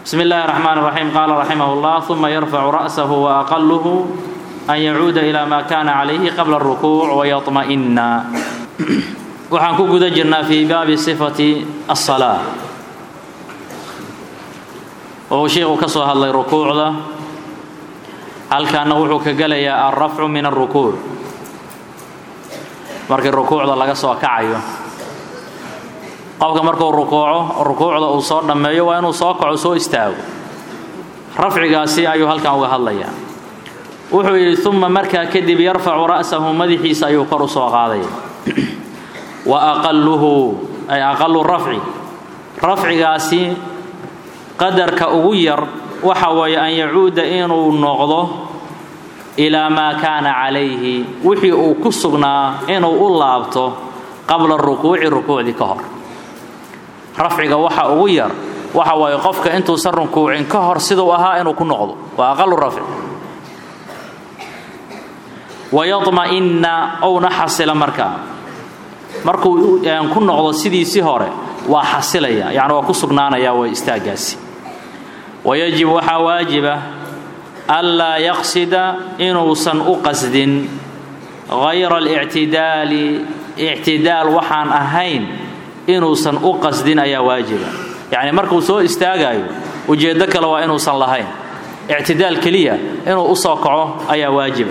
بسم الله الرحمن الرحيم قال رحمه الله ثم يرفع رأسه وأقله أن يعود إلى ما كان عليه قبل الركوع ويطمئن waxaan ku guda jirnaa fii baabi sifati الصلاة oo sheikhu ka soo hadlay rukuucda halkaana wuxuu ka gelayaa alrafcu min الrukuuc markii rukuucda laga soo kacayo qofka markuu rukuuco rukuucda uu soo dhammeeyo waa inuu soo kaco soo istaago rafcigaasi ayuu halkan uga hadlayaa wuxuu yidhi uma markaa kadib yarfacu ra'sahu madaxiisa ayuu kor u soo qaadaya wa aqaluhu ay aqalu rafci rafcigaasi qadarka ugu yar waxa weeye an yacuuda inuu noqdo ilaa maa kaana calayhi wixii uu ku sugnaa inuu u laabto qabla rukuuci rukuucdii ka hor rafciga waxa ugu yar waxa waaye qofka intuusan rukuucin ka hor siduu ahaa inuu ku noqdo waa aqalu rafci wayadma'inna owna xasila markaa markuu ku noqdo sidiisii hore waa xasilaya yacni waa ku sugnaanaya way istaaggaasi wayajib waxaa waajiba anlaa yaqsida inuusan u qasdin hayra alictidaali ictidaal waxaan ahayn inuusan u qasdin ayaa waajiba yacni markuu soo istaagayo ujeeddo kale waa inuusan lahayn ictidaal keliya inuu u soo kaco ayaa waajiba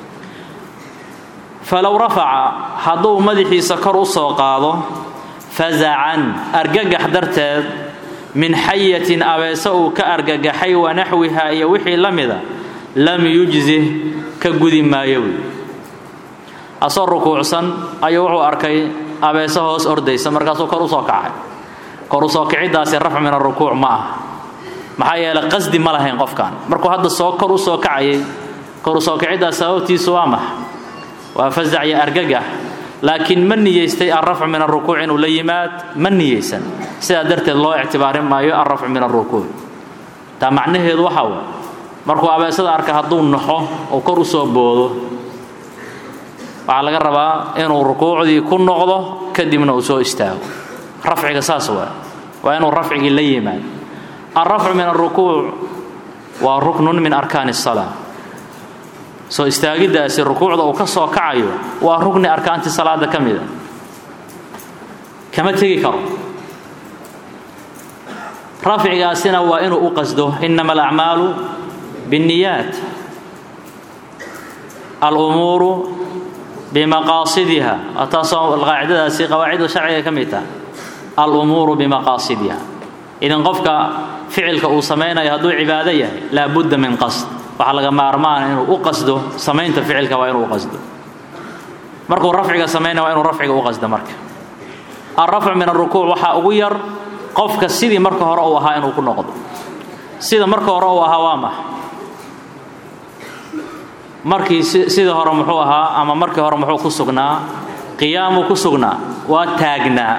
falow rafaca hadduu madaxiisa kor u soo qaado fazacan argagax darteed min xayatin abeese uu ka argagaxay wanaxwiha iyo wixii la mida lam yujzih ka gudi maayo wy asoo rukuucsan ayuu wuxuu arkay abeese hoos ordaysa markaasuu kor u soo kacay kor u soo kiciddaasi rafc min arukuuc ma ah maxaa yeelay qasdi ma lahayn qofkan markuu hadda soo kor u soo kacayay kor u soo kiciddaas sababtiisu waa max waa fazac iyo argagax laakiin ma niyeystay alrafcu min arukuuc inuu la yimaad ma niyeysan sidaa darteed loo ictibaarin maayo alrafcu min arukuuc taa macnaheedu waxa way markuu abeesada arka hadduu naxo oo kor u soo boodo waxaa laga rabaa inuu rukuucdii ku noqdo kadibna uu soo istaago rafciga saas waa waa inuu rafcigii la yimaado alrafcu min arukuuc waa ruknun min arkaani الsalaa soo istaagiddaasi rukuucda uu ka soo kacayo waa rukni arkaantii salaada ka mida kama tegi karo rafcigaasina waa inuu u qasdo inama alacmaalu biاnniyaat alumuuru bimaqaasidiha taasoo qaacidadaasi qawaacidda sharciga ka mid taha alumuuru bimaqaasidiha idan qofka ficilka uu samaynayo hadduu cibaado yahay laabudda min qasd waxaa laga maarmaana inuu u qasdo samaynta ficilka waa inuu u qasdo markuu rafciga samaynaya waa inuu rafciga u qasdo marka alrafcu min arukuuc waxaa ugu yar qofka sidii marka hore uu ahaa inuu ku noqdo sida marka hore uu ahaa waa max markii sidii hore muxuu ahaa ama markii hore muxuu ku sugnaa qiyaamuu ku sugnaa waa taagnaa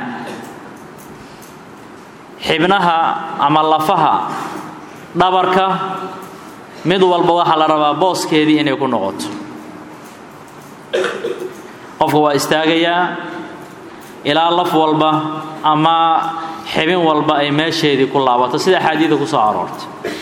xibnaha ama lafaha dhabarka mid walba waxaa la rabaa booskeedii inay ku noqoto qofku waa istaagayaa ilaa laf walba ama xibin walba ay meesheedii ku laabato sida axaadiida ku soo aroortay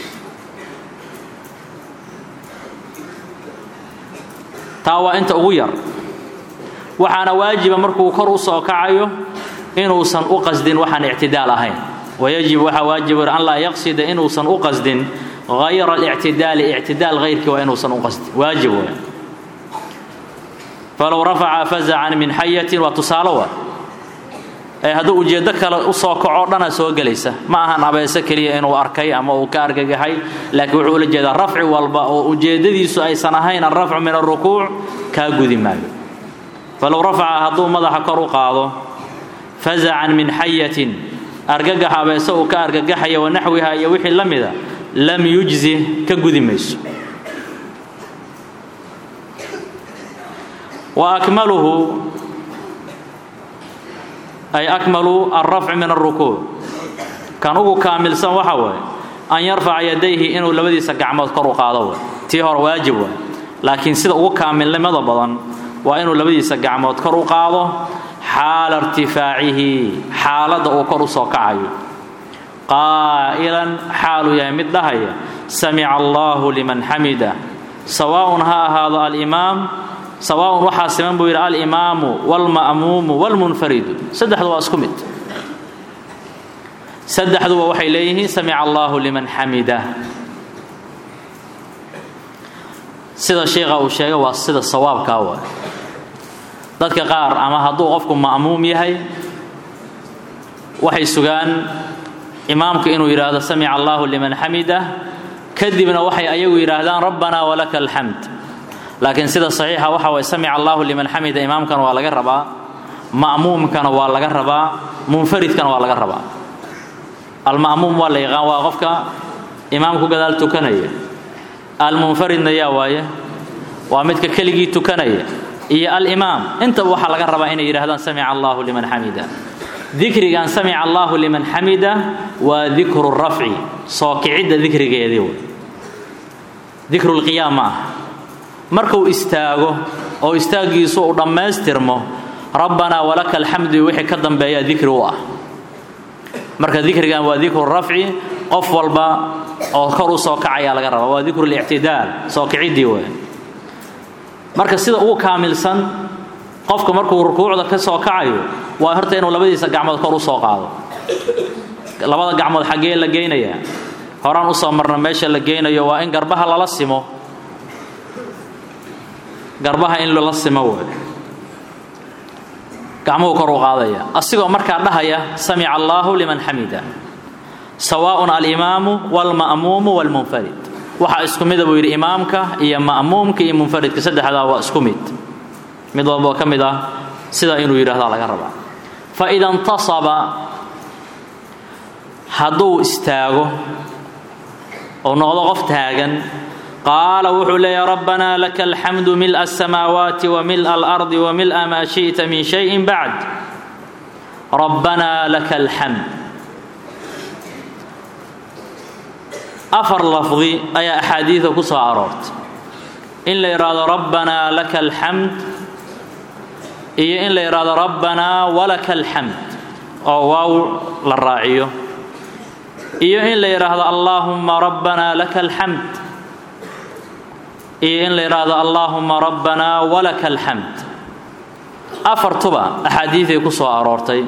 taa waa inta ugu yar waxaana waajiba markuu kor u soo kacayo inuusan u qasdin waxaan ictidaal ahayn wayajib waxaa waajiba an laa yaqsida inuusan u qasdin hayra alictidaali ictidaal hayrkii waa inuusan u qasdin waajib wey falow rafaca fazacan min xayatin waa tusaale wa ee hadduu ujeeddo kale u soo kaco dhana soo gelaysa ma ahan abeese keliya inuu arkay ama uu ka argagaxay laakiin wuxuu ula jeedaa rafci walba oo ujeeddadiisu aysan ahayn alrafcu min alrukuuc kaa gudi maayo falow rafaca hadduu madaxa kor u qaado fazacan min xayatin argagax abeese uu ka argagaxaya wanaxwiha iyo wixii la mida lam yujzi ka gudi mayso wa akmaluhu ay akmalu alrafci min alrukuuc kan ugu kaamilsan waxa waaye an yarfaca yadayhi inuu labadiisa gacmood kor u qaado way tii hore waajib waay laakiin sida ugu kaamilnimada badan waa inuu labadiisa gacmood kor u qaado xaala irtifaacihi xaaladda uu kor u soo kacayo qaa'ilan xaaluu yahay mid dhahaya samica allaahu liman xamida sawaaun ha ahaado alimaam sawaaun waxaa siman buu yidhi alimaamu waalma'muumu waalmunfaridu saddexdu waa isku mid saddexduba waxay leeyihiin samica allaahu liman xamida sida sheikha uu sheegay waa sida sawaabkaa waay dadka qaar ama hadduu qofku ma'muum yahay waxay sugaan imaamku inuu yidhaahdo samica allaahu liman xamida kadibna waxay ayagu yidhaahdaan rabbanaa walaka alxamd laakiin sida saxiixa waxa waye samica allaahu liman xamida imaamkana waa laga rabaa ma'muumkana waa laga rabaa munfaridkana waa laga rabaa alma'muum waa la yaqaan waa qofka imaamku gadaal tukanaya almunfaridna yaa waaye waa midka keligii tukanaya iyo alimaam intaba waxaa laga rabaa inay yidhahdaan samica allaahu liman xamida dikrigan samica allaahu liman xamida waa dikru rafci soo kicidda dikrigeedii w dikrulqiyaam ma ah markuu istaago oo istaaggiisu uu dhammaystirmo rabbanaa walaka alxamdu wixii ka dambeeya dikri u ah marka dikrigan waa dikru rafci qof walba oo kor u soo kacayaa laga rabaa waa dikru lictidaal soo kiciddii wey marka sida ugu kaamilsan qofka markuu rukuucda ka soo kacayo waa horta inuu labadiisa gacmood kor u soo qaado labada gacmood xaggee la geynayaa horaan usoo marna meesha la geynayo waa in garbaha lala simo garbaha in lala simo wey gacmuhu kor u qaadaya asigoo markaa dhahaya samica allaahu liman xamida sawaaءun alimaamu wاlma'muumu wاlmunfarid waxaa isku mida buu yidhi imaamka iyo ma'muumka iyo munfaridka saddexdaa waa isku mid mid walboo ka mid ah sidaa inuu yidhahdaa laga rabaa faida اntasaba hadduu istaago oo noqdo qof taagan qaala wuxuu leeyahy rabbanaa laka alxamdu mil'a asamaawaati wa mil'a alardi wa mil'a maa shi'ta min shayin bacd rabbanaa laka alxamd afar lafdi ayaa axaadiida ku soo aroortay in la yidhaahdo rabbanaa laka alxamd iyo in la yidhaahdo rabbanaa walaka alxamd oo waaw la raaciyo iyo in la yidhaahdo allaahumma rabbanaa laka alxamd iyo in la yidhaahdo allaahumma rabbanaa walaka alxamd afartuba axaadiiday ku soo aroortay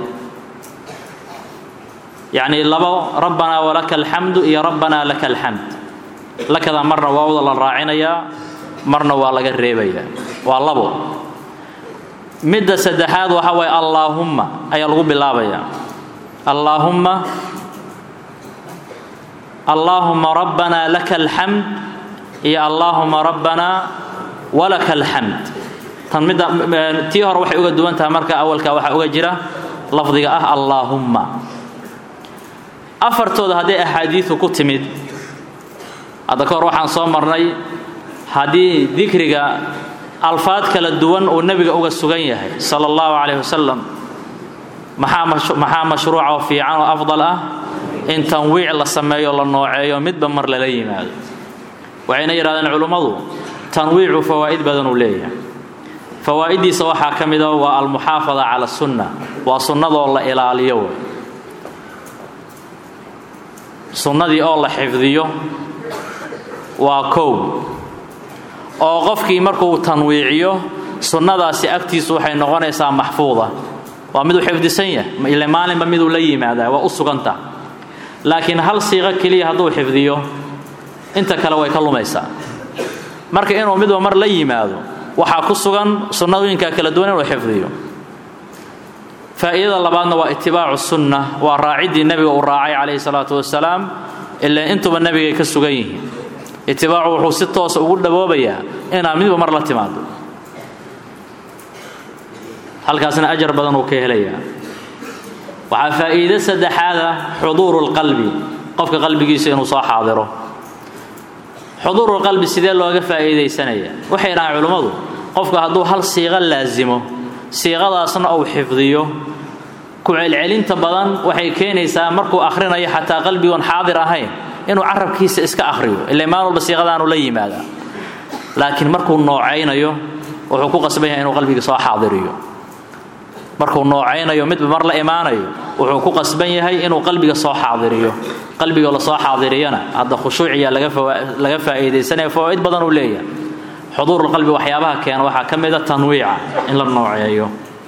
yacnii labo rabbanaa walaka alxamdu iyo rabbanaa laka alxamd lakadaa marna waawda la raacinayaa marna waa laga reebayaa waa labo midda saddexaad waxaa waye allaahumma ayaa lagu bilaabayaa allaahumma allaahuma rabbanaa laka alxamd iyo allaahuma rabbanaa walaka alxamd tan midda tii hore waxay uga duwan tahay marka awalka waxaa uga jira lafdiga ah allaahumma afartooda hadday axaadiidu ku timid hadda ka hor waxaan soo marnay haddii dikriga alfaad kala duwan uu nebiga uga sugan yahay sala allahu calayh wasalam maxaa mashruuca oo fiican oo afdal ah in tanwiic la sameeyo la nooceeyo midba mar lala yimaado waxayna yidhahdeen culummadu tanwiicu fawaa'id badanuu leeyahay fawaa'iddiisa waxaa ka mida waa almuxaafada cala sunna waa sunnadoo la ilaaliyo wey sunnadii oo la xifdiyo waa kow oo qofkii markuu tanwiiciyo sunnadaasi agtiisu waxay noqonaysaa maxfuuda waa miduu xifdisan yahay ile maalinba miduu la yimaadaa waa u suganta laakiin hal siiqo keliya hadduu xifdiyo inta kale way ka lumaysaa marka inuu midba mar la yimaado waxaa ku sugan sunnadooyinka kala duwan inuu xifdiyo faa'iidada labaadna waa itibaacu sunna waa raaciddii nebiga uu raacay calayhi salaatu wasalaam ilaa intuba nebigay ka sugan yihiin itibaacu wuxuu si toosa ugu dhawoobayaa inaad midba mar la timaado halkaasna ajar badan uu ka helayaa waxaa faa'iide saddexaada xuduuru lqalbi qofka qalbigiisa inuu soo xaadiro xuduurulqalbi sidee looga faa'iidaysanaya waxay dhahaan culimmadu qofka hadduu hal siiqo laasimo siiqadaasna uu xifdiyo ku celcelinta badan waxay keenaysaa markuu akhrinayo xataa qalbigoon xaadir ahayn inuu carabkiisa iska akhriyo ila maal walba siiqadaanu la yimaadaa laakiin markuu noocaynayo wuxuu ku qasban yahay inuu qalbiga soo xaadiriyo markuu noocaynayo midba mar la imaanayo wuxuu ku qasban yahay inuu qalbiga soo xaadiriyo qalbiga lasoo xaadiriyana hadda khushuuciya laga faa'iidaysanaya fawaa'id badan uu leeyahay xuduurulqalbi waxyaabaha keena waxaa ka mida tanwiica in la nooceeyo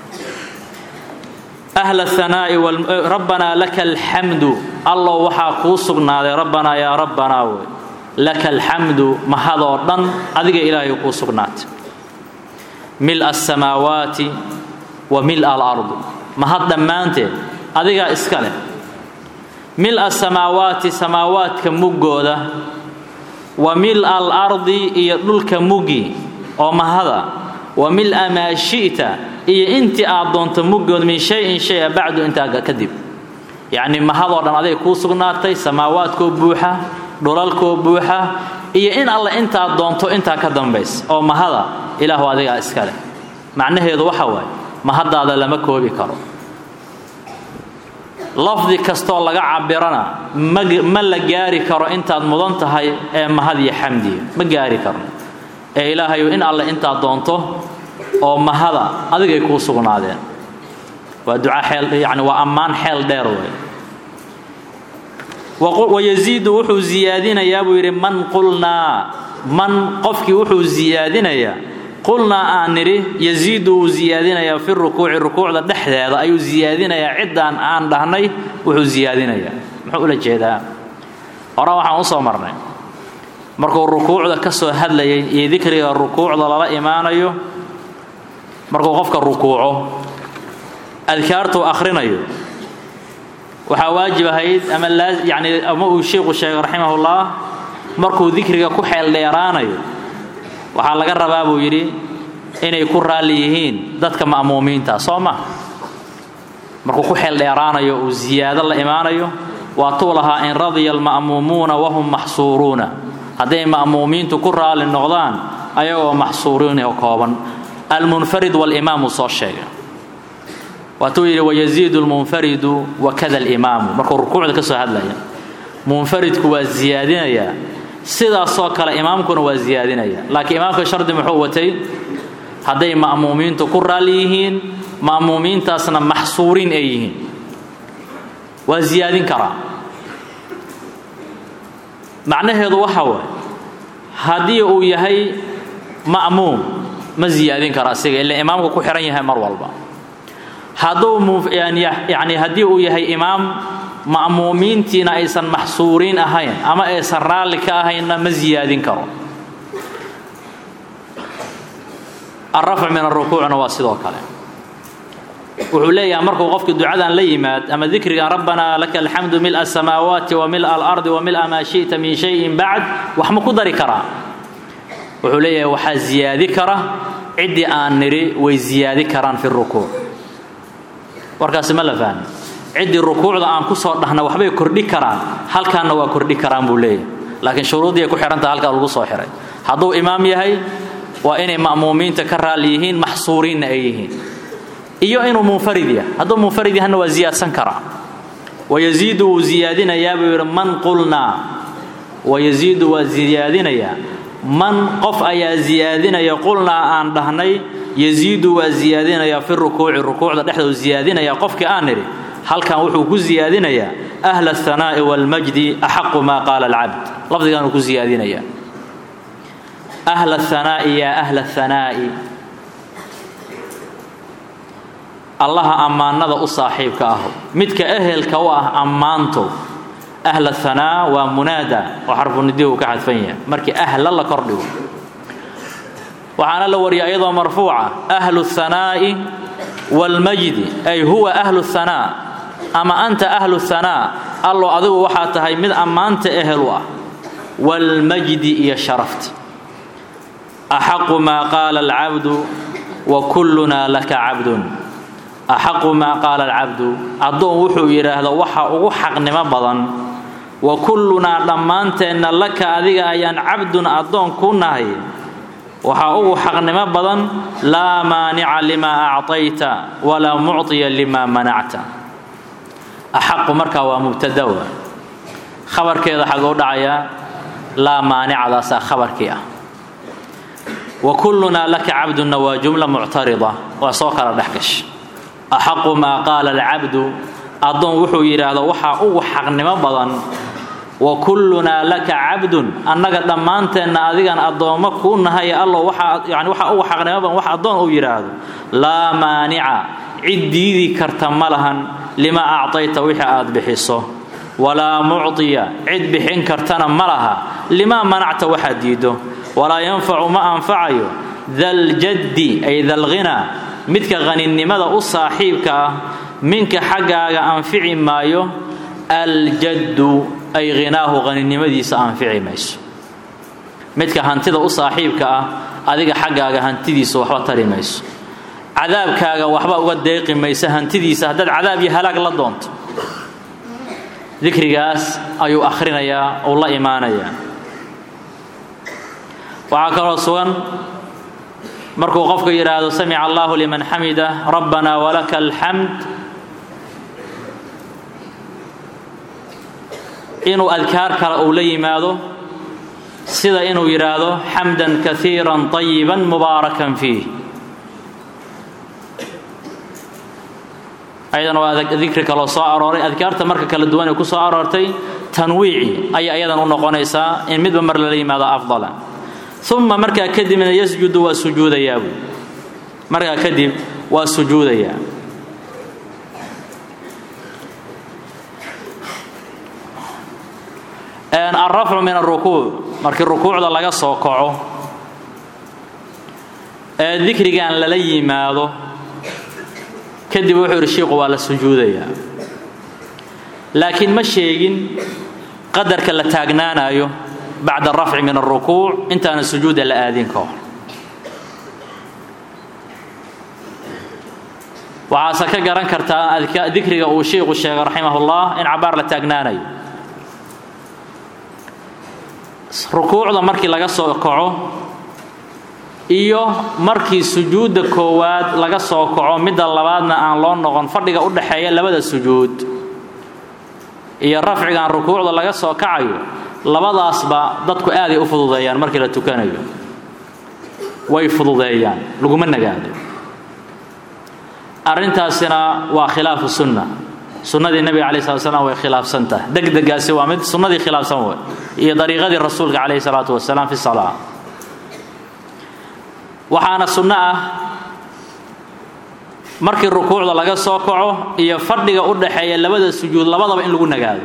ahla hanaa'i rabbanaa laka alxamdu allow waxaa kuu sugnaaday rabbanaa yaa rabbanaa wey laka alxamdu mahadoo dhan adiga ilaahay kuu sugnaatay mil asamaawaati wa mil alardi mahad dhammaanteed adigaa iska leh mil asamaawaati samaawaadka muggooda wa mil alardi iyo dhulka muggi oo mahada wa mil maa shi'ta iyo intii aad doonto muggood min shay-in shay-a bacdu intaa kadib yacnii mahadoo dhan aday kuu sugnaatay samaawaadkoo buuxa dhulalkoo buuxa iyo in alle intaad doonto intaa ka dambays oo mahada ilaahu adigaa iska leh macnaheedu waxa waaye mahaddaada lama koobi karo lafdi kastoo laga cabirana ma la gaari karo intaad mudan tahay ee mahad iyo xamdiya ma gaari karno ee ilaahayu in alle intaad doonto oo mahada adigay kuu sugnaadeen waa duca xeel yani waa ammaan xeel dheer wey wayaziidu wuxuu ziyaadinayaa buu yidhi man qulnaa man qofkii wuxuu ziyaadinayaa qulnaa aan nidhi yaziidu wuu ziyaadinayaa fi rukuuci rukuucda dhexdeeda ayuu ziyaadinayaa ciddaan aan dhahnay wuxuu ziyaadinayaa muxuu ula jeedaa hore waxaan u soo marnay markuu rukuucda ka soo hadlayay iyo dikriga rukuucda lala imaanayo markuu qofka rukuuco adkaartuu akhrinayo waxaa waajib ahayd ama yani ama uu sheikhu sheegay raximahullah markuu dikriga ku xeel dheeraanayo waxaa laga rabaa buu yidhi inay ku raalli yihiin dadka ma'muumiinta soo ma markuu ku xeel dheeraanayo uu ziyaado la imaanayo waatuu lahaa in radiya alma'muumuuna wahum maxsuuruuna hadday ma'muumiintu ku raalli noqdaan ayagoo maxsuuriin oo kooban almunfarid walimaamu soo sheegay waatuu yidhi wayaziidu lmunfaridu wakada alimaamu markuu rukuucda ka soo hadlaya munfaridku waa ziyaadinayaa sidaasoo kale imaamkuna waa ziyaadinaya laakiin imaamka shardi muxuu watay hadday ma'muumiintu ku raalli yihiin ma'muumiintaasna maxsuuriin ay yihiin waa ziyaadin karaa macnaheedu waxa waay haddii uu yahay ma'muum ma ziyaadin kara asiga ila imaamku ku xihan yahay mar walba hadduu yani haddii uu yahay imaam ma'muumiintiina aysan maxsuuriin ahayn ama aysan raalli ka ahaynna ma ziyaadin karo alrafc min arukuucna waa sidoo kale wuxuu leeyahay markuu qofkii ducadan la yimaad ama dikrigan rabbanaa laka alxamdu mila asamaawaati wa mila alardi wa mila maa shi'ta min shayin bacd wax ma ku dari karaa wuxuu leeyahay waxaa ziyaadi kara ciddii aan nidhi way ziyaadi karaan fi rukuuc warkaasi ma la fahmi ciddii rukuucda aan ku soo dhahna waxbay kordhi karaan halkaanna waa kordhi karaan buu leeyahay laakiin shuruuddii ay ku xidhantaha halkaa lagu soo xihay hadduu imaam yahay waa inay ma'muumiinta ka raalli yihiin maxsuuriinna ay yihiin iyo inuu munfarid yahay hadduu munfarid yahana waa ziyaadsan karaa wayaziidu wuu ziyaadinayaa buu yidhi man qulnaa wayaziidu waa ziyaadinayaa man qof ayaa ziyaadinaya qulnaa aan dhahnay yaziidu waa ziyaadinayaa fi rukuuci rukuucda dhexdou ziyaadinaya qofkii aan nidhi halkan wuxuu ku ziyaadinayaa ahla ahanaa'i waalmajdi axaqu maa qaala alcabd lafdigaanuu ku ziyaadinayaa ahla ahanaa'i yaa ahla ahanaa'i allaha ammaanada u saaxiibka ah midka ehelka u ah ammaanto ahla hanaa waa munaada oo xarfunidihu ka xadfan yahay markii ahla la kordhigo waxaana la wariya iyadoo marfuuca ahlu hanaa'i waalmajdi ay huwa ahlu hanaa ama anta ahlu hanaa allo adigu waxaa tahay mid ammaanta ehel u ah waalmajdi iyo sharafta axaqu maa qaala alcabdu wa kullunaa laka cabdun axaqu maa qaala alcabdu addoon wuxuu yidhaahdo waxa ugu xaqnimo badan wa kullunaa dhammaanteenna laka adiga ayaan cabdun addoon ku nahay waxaa ugu xaqnimo badan laa maanica limaa acطayta walaa mucطiya limaa manacta axaqu markaa waa mubtadawa khabarkeeda xaguu dhacayaa laa maanicadaasaa khabarkii ah wa kullunaa laka cabdunna waa jumla muctarida waa soo kala dhex gasha axaqu maa qaala alcabdu addoon wuxuu yidhaahdo waxaa ugu xaqnimo badan wa kullunaa laka cabdun annaga dhammaanteenna adigan addoommo kuu nahay allow waxaa yani waxaa ugu xaqnimo badan wax addoon uu yidhaahdo laa maanica cid diidi karta ma lahan lima actayta wixii aad bixiso walaa mucdiya cid bixin kartana ma laha limaa manacta waxaad diiddo walaa yanfacu ma anfacayo daljaddi ay dalghinaa midka qaninimada u saaxiibka ah minka xaggaaga anfici maayo aljaddu ay hinaahu qaninimadiisa anfici mayso midka hantida u saaxiibka ah adiga xaggaaga hantidiisa waxba tari mayso cadaabkaaga waxba uga deeqi maysa hantidiisa haddaad cadaab iyo halaag la doonto dikrigaas ayuu akhrinayaa uu la imaanayaa waxaa kaloo sugan markuu qofku yidhaahdo samica allahu liman xamida rabbana walaka alxamd inuu adkaar kale uu la yimaado sida inuu yidhaahdo xamdan kaiira طayiba mubaarakan fiih ayadan waa dikri kaloo soo arooray adkaarta marka kala duwan ee ku soo aroortay tanwiici ayay ayadan u noqonaysaa in midba mar lala yimaado afdala uma markaa kadibna yasjudu waa sujuudayaabu markaa kadib waa sujuudayaa alrafcu min arukuuc markii rukuucda laga soo kaco ee dikrigan lala yimaado kadib wuxuu yidhi shiiku waa la sujuudayaa laakiin ma sheegin qadarka la taagnaanayo bacda arafci min alrukuuc intaana sujuuda la aadin ka hor waxaase ka garan kartaa dikriga uu shiiku sheegay raximahullah in cabaar la taagnaanayo rukuucda markii laga soo kaco iyo markii sujuudda koowaad laga soo kaco midda labaadna aan loo noqon fadhiga u dhaxeeya labada sujuud iyo rafcigan rukuucda laga soo kacayo labadaasba dadku aaday u fududeeyaan markii la tukanayo way fududeeyaan laguma nagaado arrintaasina waa khilaafu sunna sunnadii nebiga calayi slat slam way khilaafsan tahay degdegaasi waa mid sunnadii khilaafsan wey iyo dariiqadii rasuulka calayhi salaatu wasalaam fi salaa waxaana sunno ah markii rukuucda laga soo kaco iyo fadhiga u dhaxeeya labada sujuud labadaba in lagu nagaado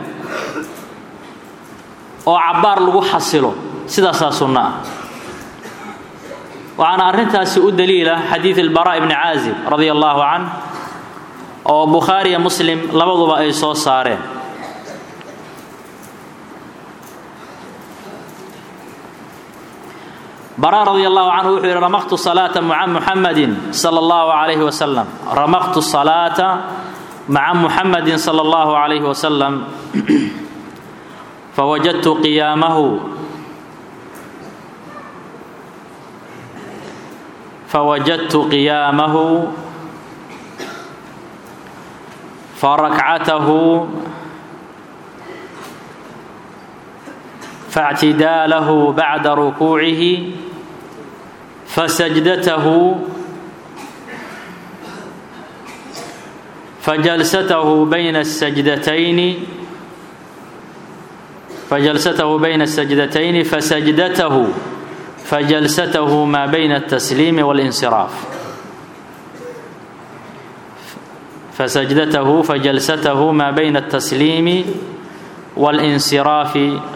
oo cabbaar lagu xasilo sidaasaa sunno ah waxaana arrintaasi u daliila xadiid ilbaraa ibni caazib radia allaahu canh oo bukhaariya muslim labaduba ay soo saareen bara radi allahu canhu wuxuu yidhi ramaqtu salaata maca muxamadin sala allahu calayhi wasalam ramaqtu salaata maca muxamadin sala allahu calayhi wasalam fawajadtu qiyaamahu fawajadtu qiyaamahu farakcatahu فاعتداله بعد ركوعه فسجدته فجلسته بين السجدتين فجلسته بين السجدتين فسجدته فجلسته ما بين التسليم والانصراف فسجدته فجلسته ما بين التسليم والانصراف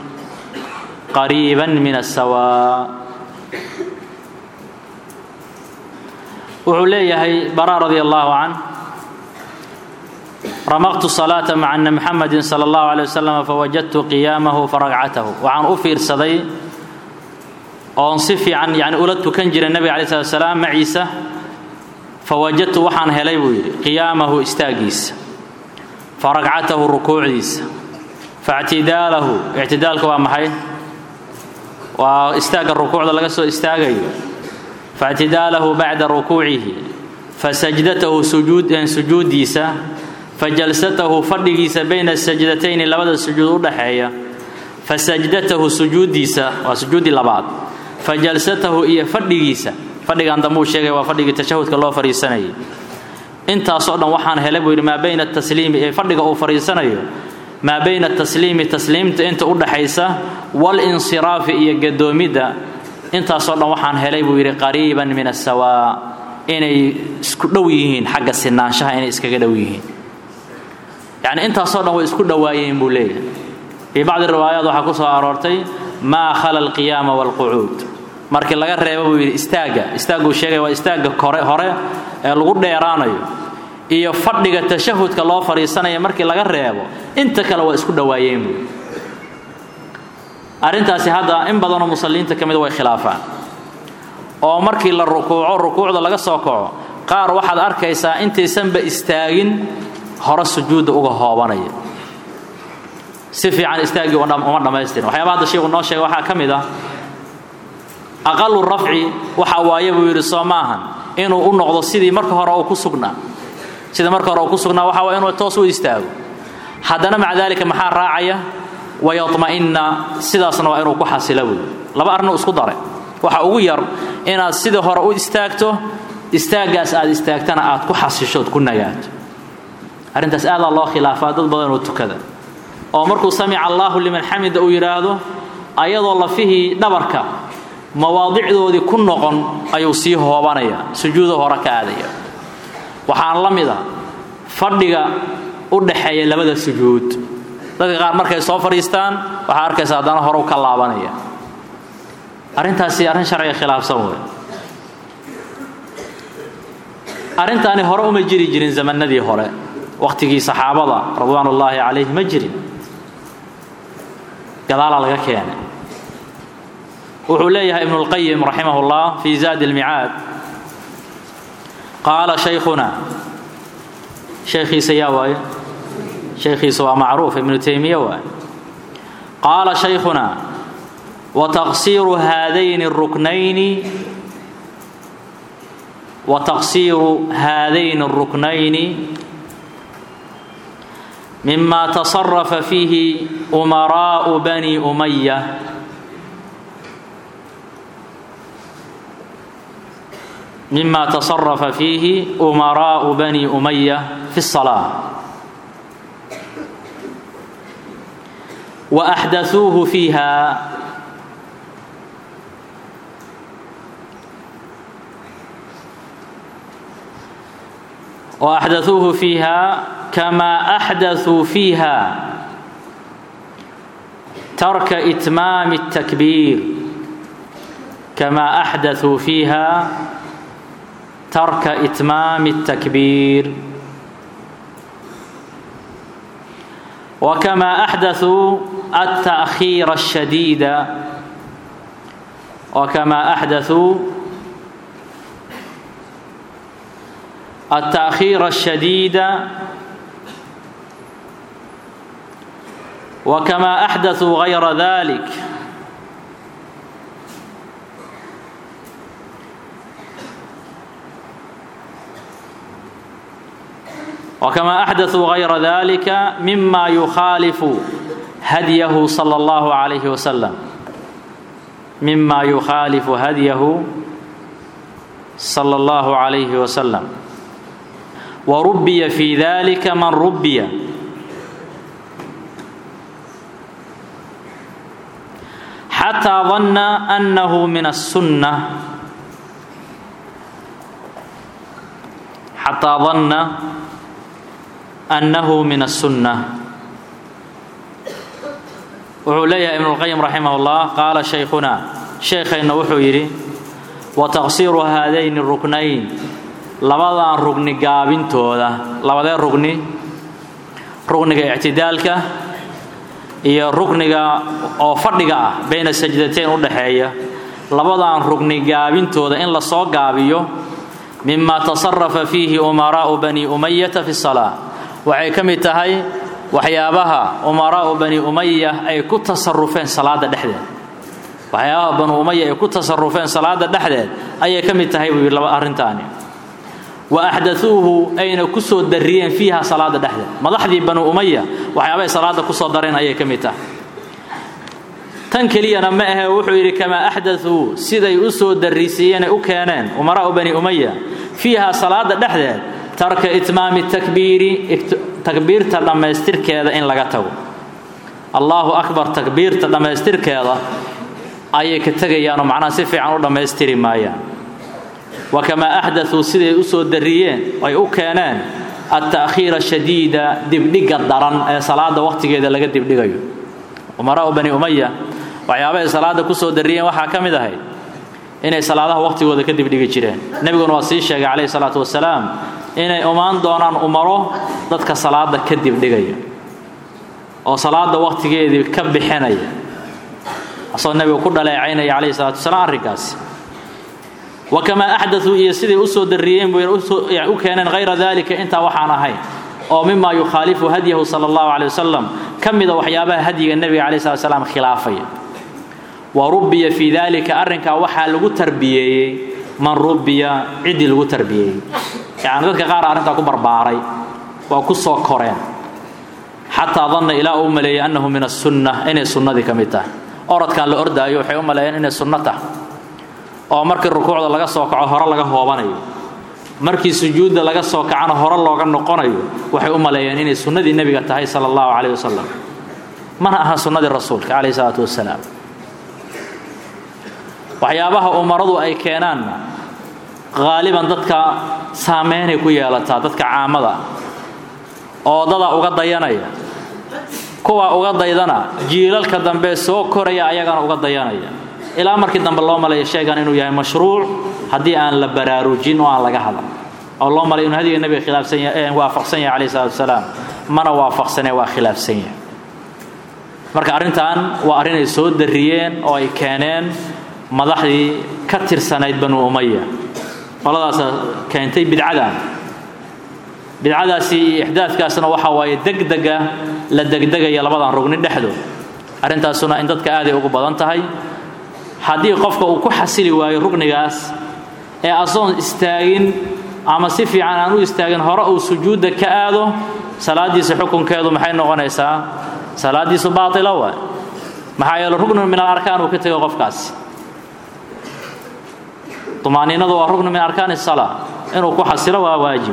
قريبا من السواء wuxuu leeyahay bara radi allahu can ramaqtu salaata maca ana muxamadi sala allahu alay wasalam fawajadtu qiyaamahu faragcatahu waxaan u fiirsaday oon si fiican yani ula tukan jiray nebiga alay slat salaam maciisa fawajadtu waxaan helay buu yidhi qiyaamahu istaagiisa faragcatahu rukuucdiisa faictidaalahu ictidaalka waa maxay waa istaagga rukuucda laga soo istaagayo faictidaalahu bacda rukuucihi fasajdatahu sujuuddiisa fajalsatahu fadhigiisa bayna sajdatayni labada sujuud u dhaxeeya fasajdatahu sujuuddiisa waa sujuuddii labaad fajalsatahu iyo fadhigiisa fadhigan dambuu sheegay waa fadhigii tashahudka loo fadhiisanayay intaasoo dhan waxaan helay buu yidhi maa bayna atasliimi ee fadhiga uu fadhiisanayo maa bayna atasliimi tasliimta inta u dhaxaysa walinsiraafi iyo gadoomidda intaasoo dhan waxaan helay buu yidhi qariiban min asawaa inay isku dhow yihiin xagga sinaanshaha inay iskaga dhow yihiin yacni intaasoo dhan way isku dhowaayeen buu leeyahay fii bacdi riwaayaat waxaa ku soo aroortay maa khala alqiyaama waalqucuud markii laga reebo buu yidhi istaagga istaagguu sheegaya waa istaagga kore hore ee lagu dheeraanayo iyo fadhiga tashahudka loo fadhiisanaya markii laga reebo inta kale waa isku dhowaayeen buu arrintaasi hadda in badanoo musalliinta ka mida way khilaafaan oo markii la rukuuco rukuucda laga soo kaco qaar waxaad arkaysaa intaysanba istaagin hore sujuudda uga hoobanaya si fiican istaaggii uma dhammaystirin waxyaaba hadda sheikhu noo sheega waxaa ka mid ah aqalu rafci waxa waaye buu yidhi soo maahan inuu u noqdo sidii marka hore uu ku sugnaa sidii marka hore uu ku sugnaa waxa waa inuu toos u istaago haddana maca daalika maxaa raacaya wayatma'inna sidaasna waa inuu ku xasila buy laba arrinuu isku daray waxa ugu yar inaad sidii hore u istaagto istaaggaas aad istaagtana aad ku xasishood ku nagaato arrintaas aadaa loo khilaafaa dad badan oo tukada oo markuu samica allaahu liman xamida uu yidhaahdo ayadoo lafihii dhabarka mawaadicdoodii ku noqon ayuu sii hoobanaya sujuudo hore ka aadaya waxaan la mid a fadhiga u dhaxeeya labada sujuud dadka qaar markay soo fadhiistaan waxaa arkaysa haddana hore u ka laabanaya arrintaasi arrin sharciga khilaafsan wey arrintaani hore uma jiri jirin zamanadii hore wakhtigii saxaabada ridwaan ullaahi calayhi ma jirin gadaalaa laga keenay wuxuu leeyahay ibnu اlqayim raximah اllah fi zaadi اlmicaad qaala shaykhuna shaykhiisa yaa waaye shaykhiisa waa macruuf ibnu taymiya waaye qaala shaykhuna wataqsiiru haadayni الruknayni wataqsiiru haadayni الruknayni mima tasarafa fiihi umaraa'u bani umaya mima tasarafa fiihi umaraa'u bani umaya fi الصalaaة وأxdaثuuhu fiiha وأxdaثuuhu fiiha kama أxdaثuu fiiha tarka إtmaam التakbiir kama أxdaثuu fiiha tarka إtmaam التakbiir وكما أحدثوا التأخير الشديد وكما أحدثوا التأخير الشديد وكما أحدثوا غير ذلك وكما أحدثوا غير ذلك مما يخالف هديه صلى الله عليه وسلم مما يخالف هديه صلى الله عليه وسلم وربي في ذلك من ربي حتى ظن أنه من السنة حتى ظن أنه من السنة wuxuu leeyahay ibn اlqayim raximah اllah qaala shaykhuna sheekhayna wuxuu yidhi wataqsiiru haadayni ruknayn labadan rugni gaabintooda labadee rugni rugniga ictidaalka iyo rukniga oo fadhiga ah bayna sajdatayn u dhaxeeya labadan rugni gaabintooda in la soo gaabiyo mima tasarafa fiihi umaraa'u bani umayata fi الsalaa waxay ka mid tahay waxyaabaha umaraa'u bani umaya ay ku tasarufeen salaada dhexdeed waxyaabaha banu umaya ay ku tasarufeen salaada dhexdeed ayay ka mid tahay buu yidhi laba arrintaani wa axdauuhu ayna ku soo dariyeen fiiha salaada dhexdeed madaxdii banu umaya waxyaabahay salaada ku soo dareen ayay ka mid tahay tan keliyana ma ahe wuxuu yidhi kamaa axdauu siday u soo darisiiyeen ay u keeneen umaraa'u bani umaya fiiha salaada dhexdeed tarka itmaami takbiiri takbiirta dhammaystirkeeda in laga tago allaahu akbar takbiirta dhammaystirkeeda ayay ka tegayaanoo macnaha si fiican u dhammaystiri maayaan wa kamaa axdatuu siday u soo darriyeen ay u keeneen alta'khiira shadiida dibdhigga daran ee salaada wakhtigeeda laga dibdhigayo umaraa'u bani umaya waxyaabahay salaada ku soo darriyeen waxaa ka mid ahayd inay salaadaha wakhtigooda ka dibdhigi jireen nebiguna waa sii sheegay calayhi salaatu wasalaam inay imaan doonaan umaro dadka salaada ka dibdhigaya oo salaada wakhtigeedii ka bixinaya asagoo nebigu ku dhaleecaynaya calayhi salaatu wasalaam arrinkaasi wa kamaa axdatuu iyo siday u soo darriyeen buu u keeneen hayra dalika intaa waxaan ahayn oo mima yukhaalifu hadyahu sala allahu calay wasalam ka mida waxyaabaha hadyiga nebiga calai slat slam khilaafaya wa rubbiya fii dalika arrinkaa waxaa lagu tarbiyeeyey man rubbiya ciddii lagu tarbiyeeyey yacni dadka qaar arrintaa ku barbaaray waa ku soo koreen xataa danna ilaa uu maleeyey annahu min asunna inay sunnadii ka mid tahay orodkan la ordaayo waxay u maleeyeen inay sunno tahay oo markii rukuucda laga soo kaco hore laga hoobanayo markii sujuudda laga soo kacana hore looga noqonayo waxay u maleeyeen inay sunnadii nebiga tahay sala allahu calayh wasalam mana aha sunnadii rasuulka calayhi salaatu wasalaam waxyaabaha umaradu ay keenaanna haaliban dadka saameynay ku yeelataa dadka caamada oo dada uga dayanaya kuwa uga daydana jiilalka dambe soo koraya ayagana uga dayanaya ilaa markii dambe loo malaya sheegan inuu yahay mashruuc haddii aan la baraarujin oo aan laga hadal oo loo malay inuu hadiga nebiga khilaafsan yahay waafaqsan yahay calayhi salatu wasalaam mana waafaqsane waa khilaafsan yahay marka arrintan waa arrin ay soo darriyeen oo ay keeneen madaxdii ka tirsanayd banu umaya qoladaasa keentay bidcadan bidcadaasi iyo ixdaadkaasna waxa waaye degdega la degdegaya labadan rugni dhexdood arrintaasuna in dadka aaday ugu badan tahay haddii qofka uu ku xasili waayo rugnigaas ee asoon istaagin ama si fiican aan u istaagin hore uu sujuudda ka aado salaadiisa xukunkeedu maxay noqonaysaa salaadiisu baatila waay maxaa yeele rugnu min alarkaan uu ka tego qofkaasi tumaaniinadu waa rugnu min arkaani salaa inuu ku xasilo waa waajib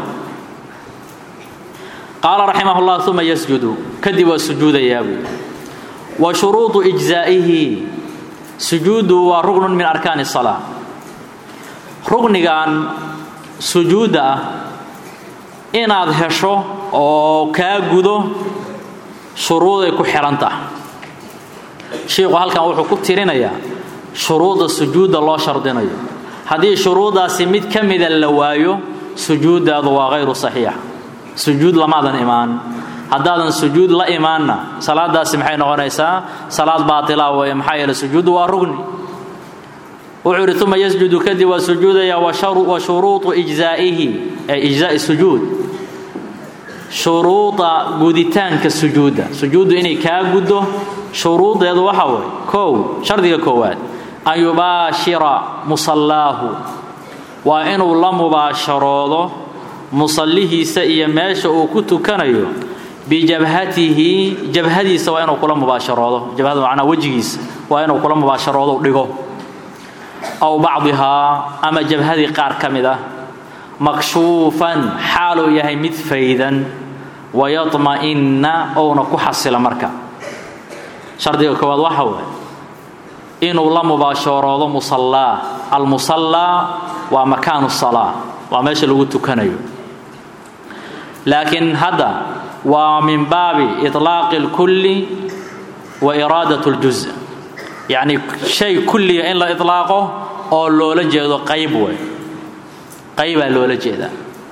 qaala raximah llah uma yasjudu kadib waa sujuudayaa buy wa shuruudu ijzaa'ihi sujuudu waa rugnun min arkaani salaa rugnigan sujuudda ah inaad hesho oo kaa gudo shuruuday ku xidhan tahay shiiku halkan wuxuu ku tirinayaa shuruudda sujuudda loo shardinayo haddii shuruuddaasi mid ka mida la waayo sujuuddaadu waa hayru saxiixa sujuud lamaadan imaan haddaadan sujuud la imaanna salaadaasi maxay noqonaysaa salaad baatila weeye maxaa yeele sujuuddu waa rugni wuxuu yidhi uma yasjudu kadib waa sujuudaya wa shuruudu ijzaa'ihi ee ijzaa'i sujuud shuruuda guditaanka sujuudda sujuuddu inay kaa guddo shuruudeedu waxa weeye kow shardiga koowaad an yubaashira musallaahu waa inuu la mubaasharoodo musallihiisa iyo meesha uu ku tukanayo bijabhatihi jabhadiisa waa inuu kula mubaasharoodo jabhada macnaa wejigiisa waa inuu kula mubaasharoodo dhigo aw bacdihaa ama jabhadii qaar ka mid ah makshuufan xaaluu yahay mid faydan wayadma'inna ouna ku xasila marka shardiga koowaad waxa waaye inuu la mubaasharoodo musallaa almusallaa waa makaanu salaa waa meesha lagu tukanayo laakiin hadda waa min baabi iطlaaqi اlkulli wa iraadat اljuz yacni shay kulliga in la iطlaaqo oo loola jeedo qayb way qaybaa loola jeedaa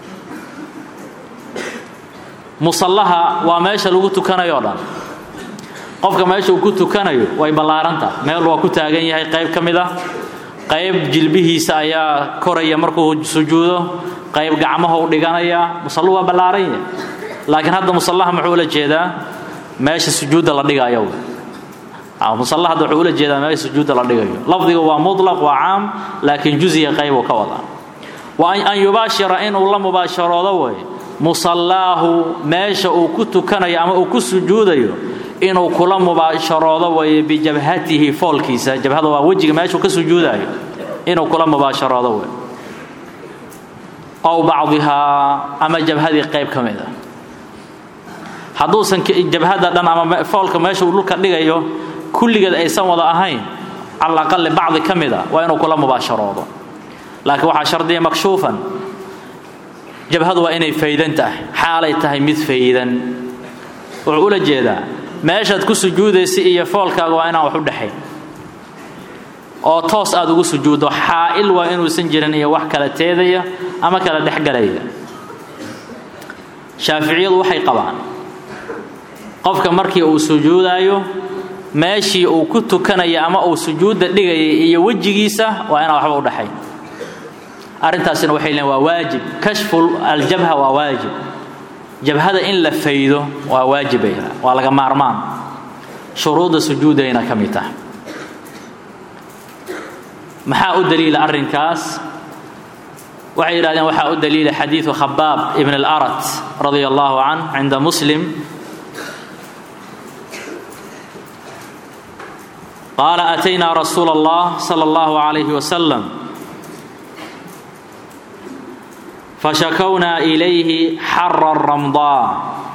musallaha waa meesha lagu tukanayo o dhan qofka meesha uu ku tukanayo way ballaaranta meel waa ku taagan yahay qayb ka mid ah qayb jilbihiisa ayaa koraya markuu sujuudo qayb gacmahou dhiganaya musallu waa ballaaran yahay laakiin hadda musallaha muxuu ula jeedaa meesha sujuudda la dhigayo musalla hadda wuxuu ula jeedaa meesha sujuudda la dhigayo lafdiga waa mutlaq waa caam laakiin juziga qaybuu ka wadaa wa an yubaashira inuu la mubaasharoodo way musallaahu meesha uu ku tukanayo ama uu ku sujuudayo inuu kula mubaasharoodo waye bijabhatihi foolkiisa jabhada waa wejiga meeshuu ka sujuudayo inuu kula mubaasharoodo way ow bacdihaa ama jabhadii qayb ka mid a hadduusan jabhada dhan ama foolka meesha uu dhulka dhigayo kulligeed aysan wada ahayn cala aqali bacdi ka mid a waa inuu kula mubaasharoodo laakiin waxaa shardiya makshuufan jabhadu waa inay faydan tahay xaalay tahay mid faydan wuxuu ula jeedaa meeshaad ku sujuudaysa iyo foolkaaga waa inaan wax u dhexayn oo toos aad ugu sujuuddo xaa'il waa inuusan jirin iyo wax kala teedaya ama kala dhexgalaya shaaficiyadu waxay qabaan qofka markii uu sujuudaayo meeshii uu ku tukanaya ama uu sujuudda dhigayay iyo wejigiisa waa inaan waxba u dhexayn arrintaasina waxay leeyiin waa waajib kashfu aljabha waa waajib jabhada in la faydo waa waajibay waa laga maarmaan shuruudda sujuudayna ka mid tahay maxaa u daliila arrinkaas waxay yidhahdeen waxaa u daliila xadiidu khabaab ibn alarat radia allahu canh cinda muslim qaala ataynaa rasuula allah sala allahu calayhi wasalam fashakownaa ilayhi xara ramdaa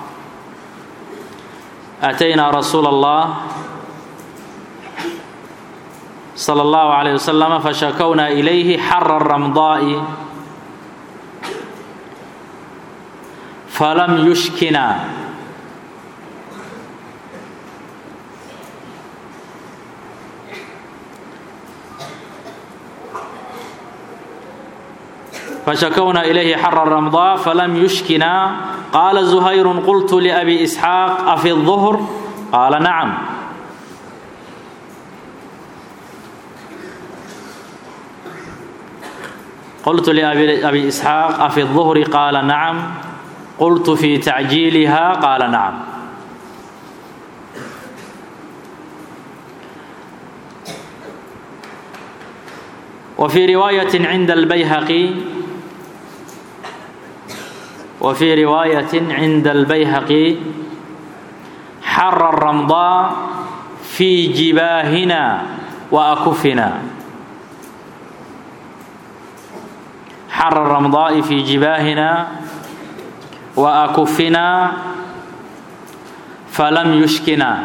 ataynaa rasuula allah sala allahu calayh wasalam fashakownaa ilayhi xara ramdaa'i falam yushkina فشكونا إليه حر الرمضاء فلم يشكنا قال زهير قلت لأبي إسحاق أفي الظهر قال نعم قلت لأبي إسحاق أفي الظهر قال نعم قلت في تعجيلها قال نعم وفي رواية عند البيهقي وفي رواية عند البيهقي حر الرمضاء في جباهنا وأكفنا حر الرمضاء في جباهنا وأكفنا فلم يشكنا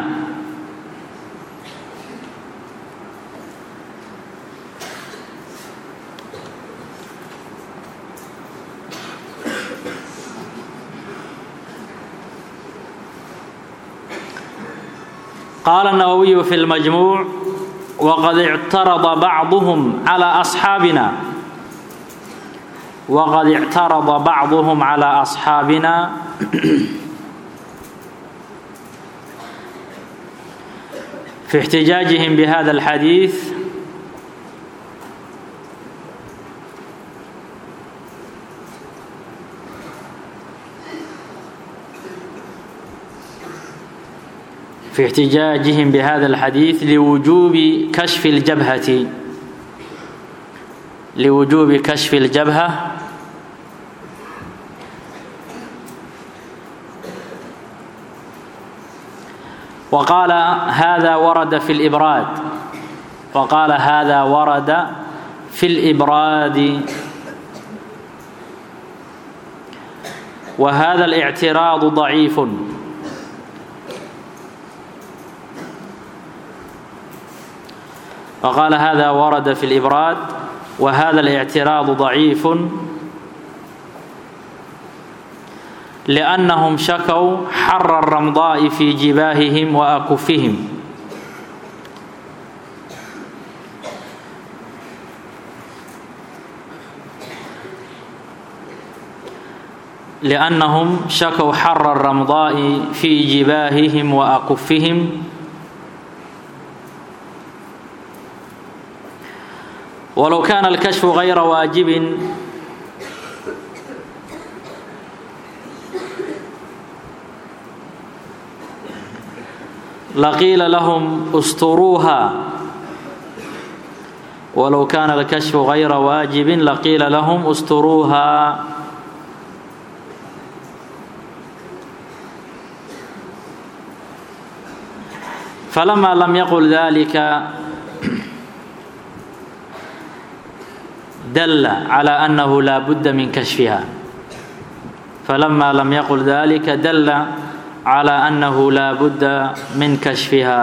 قال النووي في المجموع وقد اعترض بعضهم على أصحابنا وقد اعترض بعضهم على أصحابنا في احتجاجهم بهذا الحديث في احتجاجهم بهذا الحديث لوجوب كشف الجبهة لوجوب كشف الجبهة وقال هذا ورد في الإبراد وقال هذا ورد في الإبراد وهذا الاعتراض ضعيف وقال هذا ورد في الإبراد وهذا الاعتراض ضعيف لأنهم شكوا حر الرمضاء في جباههم وأكفهم لأنهم شكوا حر الرمضاء في جباههم وأكفهم ولو كان الكشف غير واجب لقيل لهم استروها ولو كان الكشف غير واجب لقيل لهم استروها فلما لم يقل ذلك dalla calaa annahu laa budda min kashfiha falama lam yaqul dalika dalla calaa annahu laa budda min kashfiha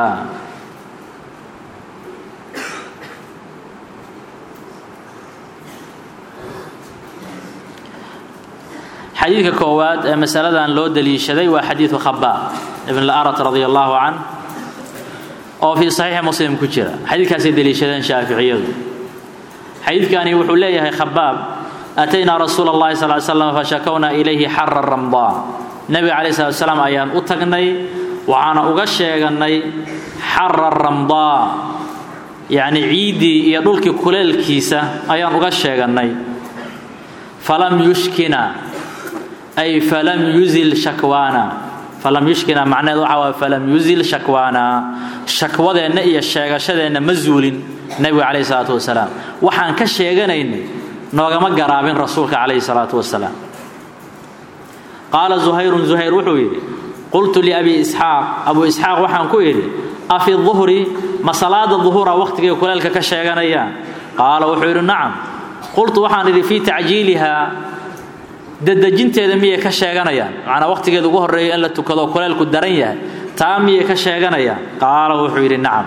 xadiidka koowaad ee masaladan loo daliishaday waa xadiidu khabaab ibn laarat radi allahu can oo fii saxiixi muslim ku jira xadiidkaasay daliishadeen shaaficiyadu xadiidkani wuxuu leeyahay khabaab ataynaa rasuula اllahi sal slam fashakownaa ilayhi xara ramdaan nebiga calayi slat slam ayaan u tagnay waxaana uga sheeganay xara ramdaa yacni ciiddii iyo dhulkii kuleelkiisa ayaan uga sheegannay falam yushkina ay falam yuzil shakwaana falam yushkina macnaheed waxa waay falam yuzil shakwaana shakwadeenna iyo sheegashadeenna ma zuulin nebiga calayhi salaatu wasalaam waxaan ka sheeganaynay noogama garaabin rasuulka calayhi salaatu wasalaam qaala zuhayrun zuhayr wuxuu yidhi qultu liabi isxaaq abu isxaaq waxaan ku idhi afi duhri ma salaada duhura wakhtigay kuleelka ka sheeganayaan qaala wuxuu yidhi nacam qultu waxaan idhi fii tacjiilihaa dadejinteeda miyay ka sheeganayaan macnaa wakhtigeeda ugu horreeya in la tukado kuleelku daran yahay taa miyay ka sheeganayaan qaala wuxuu yidhi nacam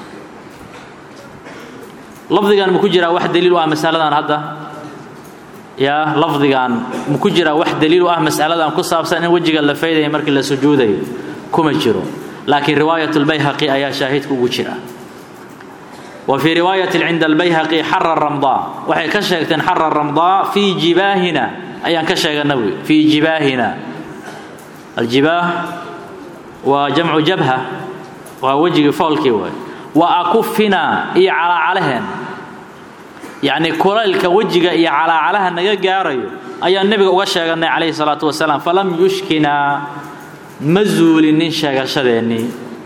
lafdigan maku jiraa wax daliil u ah masaladan hadda yaa lafdigan maku jiraa wax daliil u ah masaladan ku saabsan in wejiga la faydaya markii la sujuudayo kuma jiro laakiin riwaayat lbayhaqi ayaa shaahidka ugu jira wa fii riwaayati cinda albayhaqi xara ramdaa waxay ka sheegteen xara ramdaa fii jibaahina ayaan ka sheegana wy fii jibaahina aljibaah waa jamcu jabha waa wejigii foolkii waay wa akufina iyo calaacalaheen yacni kulaylka wejiga iyo calaacalaha naga gaarayo ayaan nebiga uga sheeganay calayhi salaatu wasalaam falam yushkina ma zuulinin sheegashadeennii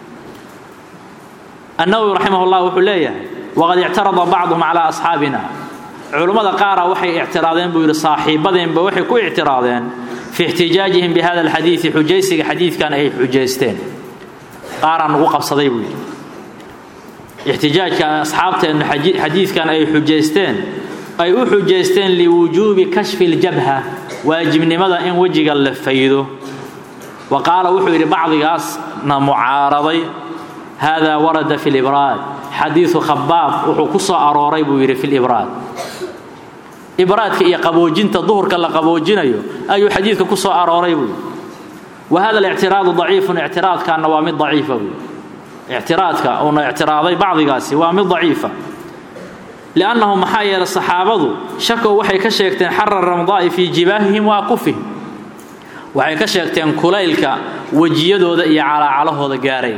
annawowi raximah llah wuxuu leeyahay waqad ictarada bacduhum calaa asxaabina culummada qaara waxay ictiraadeen buu yidhi saaxiibadeenba waxay ku ictiraadeen fii ixtijaajihim bi hada alxadiidi xujaysiga xadiidkan ay xujaysteen qaaraa nagu qabsaday buu yidhi ixtijaajka asxaabteennu xadiidkan ay xujaysteen ay u xujaysteen liwujuubi kashfi ljabha waajibnimada in wejiga la faydo wa qaala wuxuu yidhi bacdigaasna mucaaraday hada warada fi libraad xadiidu khabaab wuxuu ku soo arooray buu yidhi fi libraad ibraadka iyo qaboojinta duhurka la qaboojinayo ayuu xadiidka ku soo arooray buu wa hada alictiraadu daciifun ictiraadkaana waa mid daciifa buu ictiraadka uuna ictiraaday bacdigaasi waa mid daciifa liannahu maxaa yeelay saxaabadu shakow waxay ka sheegteen xara ramdaa'i fii jibaahihim wa akufihim waxay ka sheegteen kulaylka wejiyadooda iyo calaacalahooda gaaray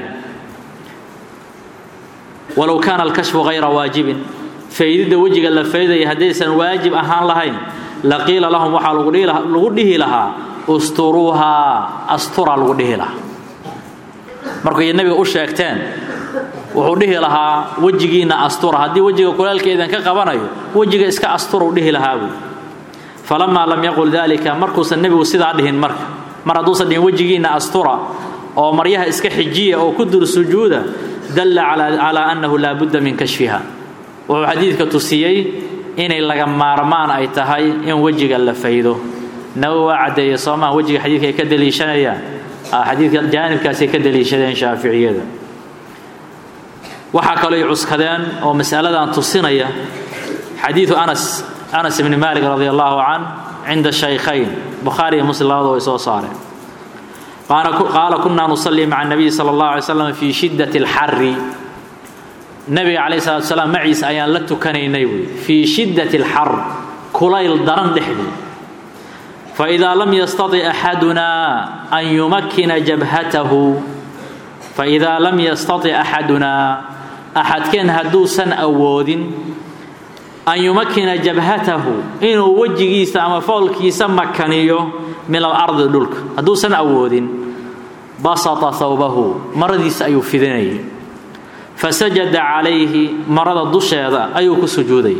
walow kaana alkashfu hayra waajibin faydidda wejiga la faydaya haddaysan waajib ahaan lahayn laqiila lahum waxaa lagu dhihi lahaa usturuuhaa astura lagu dhihi lahaa markay nebiga u sheegteen wuxuu dhihi lahaa wejigiinna astura haddii wejiga kulaalkeedan ka qabanayo wejiga iska astura u dhihi lahaa buui falamaa lam yaqul dalika markuusan nebigu sidaa dhihin marka mar hadduusan dhihin wejigiinna astura oo maryaha iska xijiya oo ku dur sujuuda dalla calaa annahu laa budda min kashfiha wuxuu xadiidka tusiyey inay laga maarmaan ay tahay in wejiga la faydo nawowi waa caddeeye soomaa wejiga xadiidka ay ka daliishanayaan xadiidka jaanibkaasay ka daliishadeen shaaficiyada waxaa kaloo ay cuskadeen oo masaladan tusinaya xadiidu anas anas ibni maalik radi allahu can cinda shaykhayn bukhaari iyo muslim labada way soo saareen qaala kunaa nusalii maca nabiyi sala allahu alay slam fii shiddati alxari nabiga calayh salatu salaam maciisa ayaan la tukanaynay buy fii shiddati alxar kulayl daran dhexdii faidaa lam yastati axadunaa an yumakkina jabhatahu faidaa lam yastati axadunaa axadkeen hadduusan awoodin an yumakkina jabhatahu inuu wejigiisa ama foolkiisa makaniyo min alardi dhulka hadduusan awoodin basata hawbahu maradiisa ayuu fidinayay fasajada calayhi marada dusheeda ayuu ku sujuudayay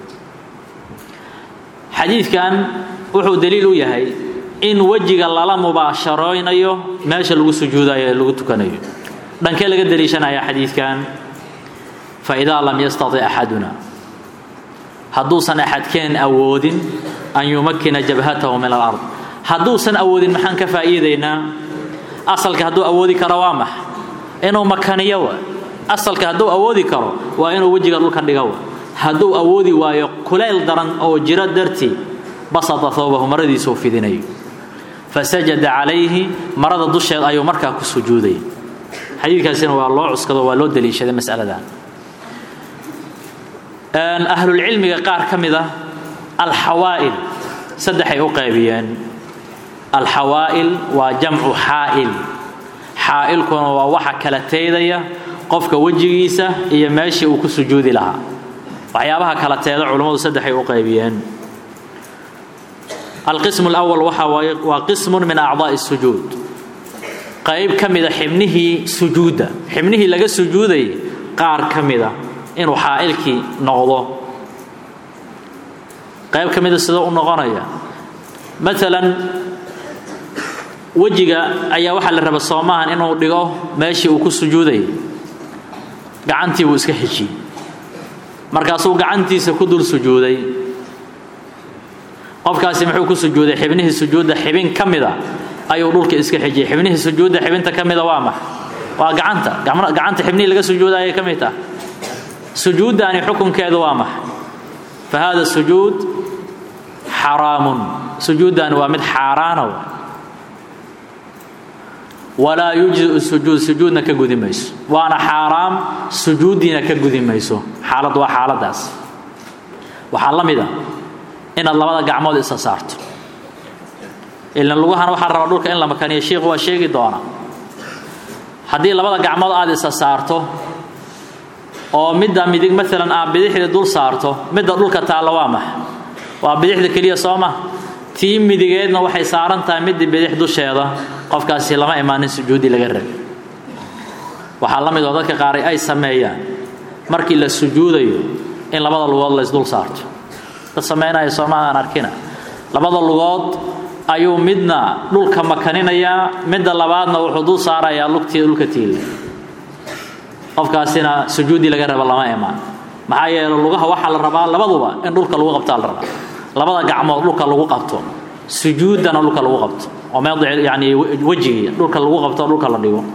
xadiidkan wuxuu daliil u yahay in wejiga lala mubaasharaynayo meesha lagu sujuudayo ee lagu tukanayo dhankee laga daliishanaya xadiidkan faidaa lam yastati axaduna hadduusan axadkeen awoodin an yumakkina jabhatahu min alard hadduusan awoodin maxaan ka faa'iidaynaa asalka hadduu awoodi karo waa max inuu makaniyo wa asalka hadduu awoodi karo waa inuu wejiga dhulka dhiga wa hadduu awoodi waayo kulayl daran oo jiro dartii basata thawbahu maradiisuu fidinayo fasajada calayhi marada dusheed ayuu markaa ku sujuudaya xadiidkaasina waa loo cuskado waa loo daliishaday masaladan ahlulcilmiga qaar ka mid a alxawaa'il saddexay u qaybiyeen alxawaa'il waa jamcu xaa'il xaa'ilkuna waa waxa kala teedaya qofka wejigiisa iyo meeshii uu ku sujuudi lahaa waxyaabaha kala teeda culummadu saddexay u qaybiyeen alqismu alawal waxa waaye waa qismun min acdaa'i sujuud qayb ka mida xibnihii sujuudda xibnihii laga sujuudayay qaar ka mida inuu xaa'ilkii noqdo qayb ka mida sidoo u noqonaya maalan wejiga ayaa waxaa la raba soomahan inuu dhigo meeshii uu ku sujuudayay gacantii buu iska xejiyey markaasuu gacantiisa ku dul sujuuday qofkaasi muxuu ku sujuuday xibnihii sujuudda xibin ka mida ayuu dhulka iska xejiyey xibnihii sujuudda xibinta ka mida waa max waa gacanta gacanta xibnihii laga sujuuda ayay ka mid tahay sujuuddaani xukunkeedu waa max fa hada sujuud xaraamun sujuuddaani waa mid xaaraana walaa yujziu sujuud sujuudna ka gudi mayso waana xaaraam sujuuddiina ka gudi mayso xaalad waa xaaladaas waxaa la mid a inaad labada gacmood isa saarto ilan lugahana waxaa rabaa dhulka in la makaniyo shiikhu waa sheegi doona haddii labada gacmood aad isa saarto oo midda midig maalan aad bidixda dul saarto midda dhulka taalla waa max waa bidixda keliya soo ma tii midigeedna waxay saaran tahay midda bidix dusheeda qofkaasi lama imaanin sujuudi laga rabi waxaa la mid oo dadka qaar ay sameeyaan markii la sujuudayo in labada lugood laysdul saarto dad samaynaya soomaalaan arkina labada lugood ayuu midna dhulka makaninayaa midda labaadna wuxuu dul saarayaa lugtii dhulka tiila qofkaasina sujuudi laga raba lama imaan maxaa yeele lugaha waxaa la rabaa labaduba in dhulka lagu qabtaa la rabaa labada gacmood dhulka lagu qabto sujuuddana dhulka lagu qabto oo mawdic yani wejigii dhulka lagu qabto dhulka la dhigo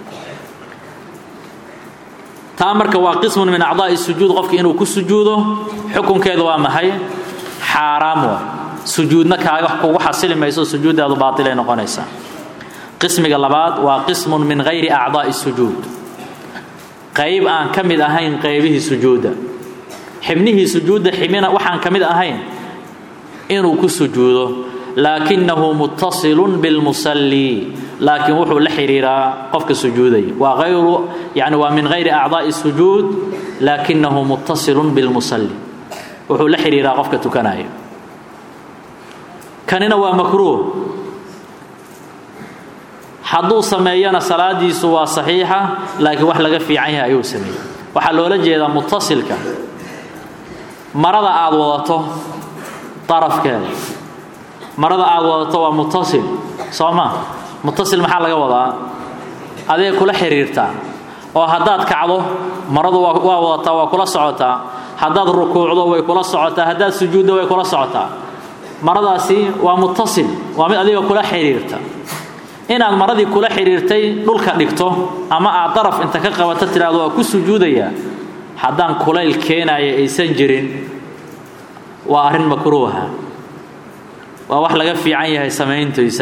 taa marka waa qismun min acdaa'i sujuud qofki inuu ku sujuudo xukunkeedu waa maxay xaaraam wa sujuudna kaaga kugu xasili mayso sujuuddaadu baatilay noqonaysaa qismiga labaad waa qismun min hayri acdaa'i sujuud qayb aan ka mid ahayn qaybihii sujuudda xibnihii sujuudda xibina waxaan ka mid ahayn inuu ku sujuudo laakinahu muttasilun bilmusalli laakiin wuxuu la xidhiiraa qofka sujuudaya waa ayru yani waa min hayri acdaa'i sujuud laakinahu muttasilun bilmusalli wuxuu la xidhiiraa qofka tukanaya kanina waa makruuh hadduu sameeyana salaadiisu waa saxiixa laakiin wax laga fiican yahay ayuu sameeyey waxaa loola jeedaa muttasilka marada aad wadato darafkeeda marada aad wadato waa muttasil soo ma muttasil maxaa laga wadaa adee kula xiriirtaa oo haddaad kacdo maradu waa wadataa waa kula socotaa haddaad rukuucdo way kula socotaa haddaad sujuuddo way kula socotaa maradaasi waa muttasil waa mid adiga kula xiriirta inaad maradii kula xidhiirtay dhulka dhigto ama aad daraf inta ka qabato tidhaahdo waa ku sujuudayaa haddaan kulayl keenaya aysan jirin waa arrin makruuha waa wax laga fiican yahay samayntiisa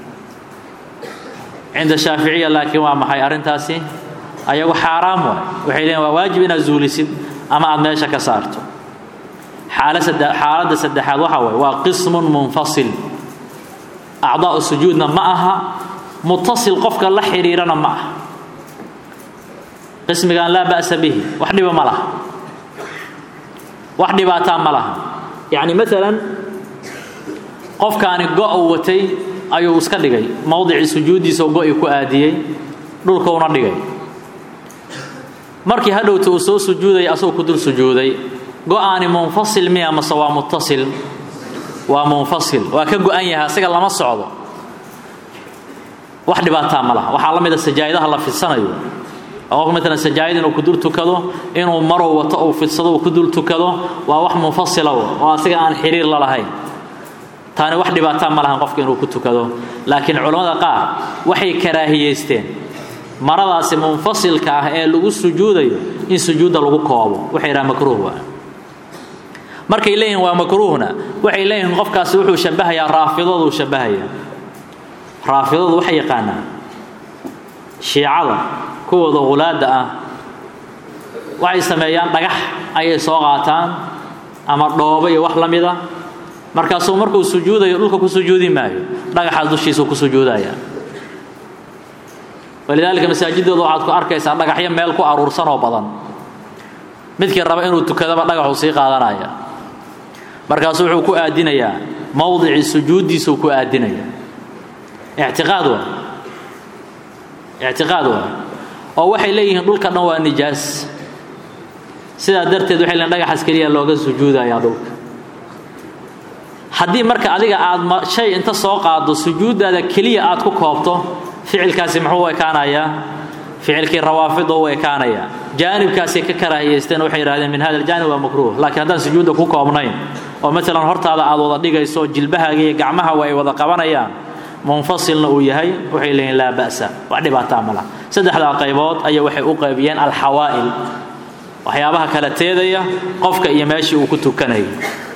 cinda shaaficiya laakiin waa maxay arrintaasi ayagu xaaraam waay waxay leeyiin waa waajib inaad zuulisid ama aad meesha ka saarto xaaladda saddexaad waxa waye waa qismun munfasil acdaa'u sujuudna ma aha muttasil qofka la xidhiirana ma aha qismigan laa ba'sa bihi wax dhiba ma laha wax dhibaataa ma laha yacni maalan qofkaani go' uu watay ayuu iska dhigay mowdicii sujuuddiisa go'i ku aadiyey dhulkuuna dhigay markii hadhowta uu soo sujuudaya asagoo ku dul sujuuday go'aani munfasil miya mase waa muttasil waa munfasil waa ka go'an yahay asiga lama socdo wax dhibaataa ma laha waxaa la mida sajaa'idaha la fidsanayo oo qof maalan sajaayad inuu ku dul tukado inuu marow wato uu fidsado uu ku dul tukado waa wax munfasila oo asiga aan xiriir la lahayn taani wax dhibaataa ma lahan qofka inuu ku tukado laakiin culammada qaar waxay karaahiyeysteen maradaasi munfasilka ah ee lagu sujuudayo in sujuudda lagu koobo waxay yidhaha makruuh waa markay leeyihin waa makruuhna waxay leeyihiin qofkaasi wuxuu shabahayaa raafidaduu shabahayaa raafidadu waxay yaqaanaan shiicada kuwooda hulaadda ah waxay sameeyaan dhagax ayay soo qaataan ama dhoobo iyo wax la mid a markaasuu markuu sujuudayo dhulka ku sujuudi maayo dhagaxaas dushiisuu ku sujuudayaa walidaalika masaajidooda waxaad ku arkaysaa dhagaxyo meel ku aruursan oo badan midkii raba inuu tukadaba dhagaxuu sii qaadanaya markaasuu wuxuu ku aadinayaa mowdicii sujuuddiisuu ku aadinaya ictiqaad waa ictiqaad waa oo waxay leeyihiin dhulka dhan waa nijaas sidaa darteed waxay leeyihin dhagaxaas keliya looga sujuudayaa dhulka haddii marka adiga aad shay inta soo qaado sujuuddaada keliya aad ku koobto ficilkaasi muxuu ekaanayaa ficilkii rawaafida u ekaanayaa jaanibkaasay ka karaahiyeysteen waxay yidhahdeen min hada aljaanib waa makruuh laakiin haddaan sujuudda ku koobnayn oo maalan hortaada aad wada dhigayso jilbahaaga iyo gacmahawa ay wada qabanayaan munfasilna uu yahay waxay leeyihin laa ba'sa wax dhibaataa ma laha saddexdaa qaybood ayaa waxay u qaybiyeen alxawaa'il waxyaabaha kala teedaya qofka iyo meeshii uu ku tukanayay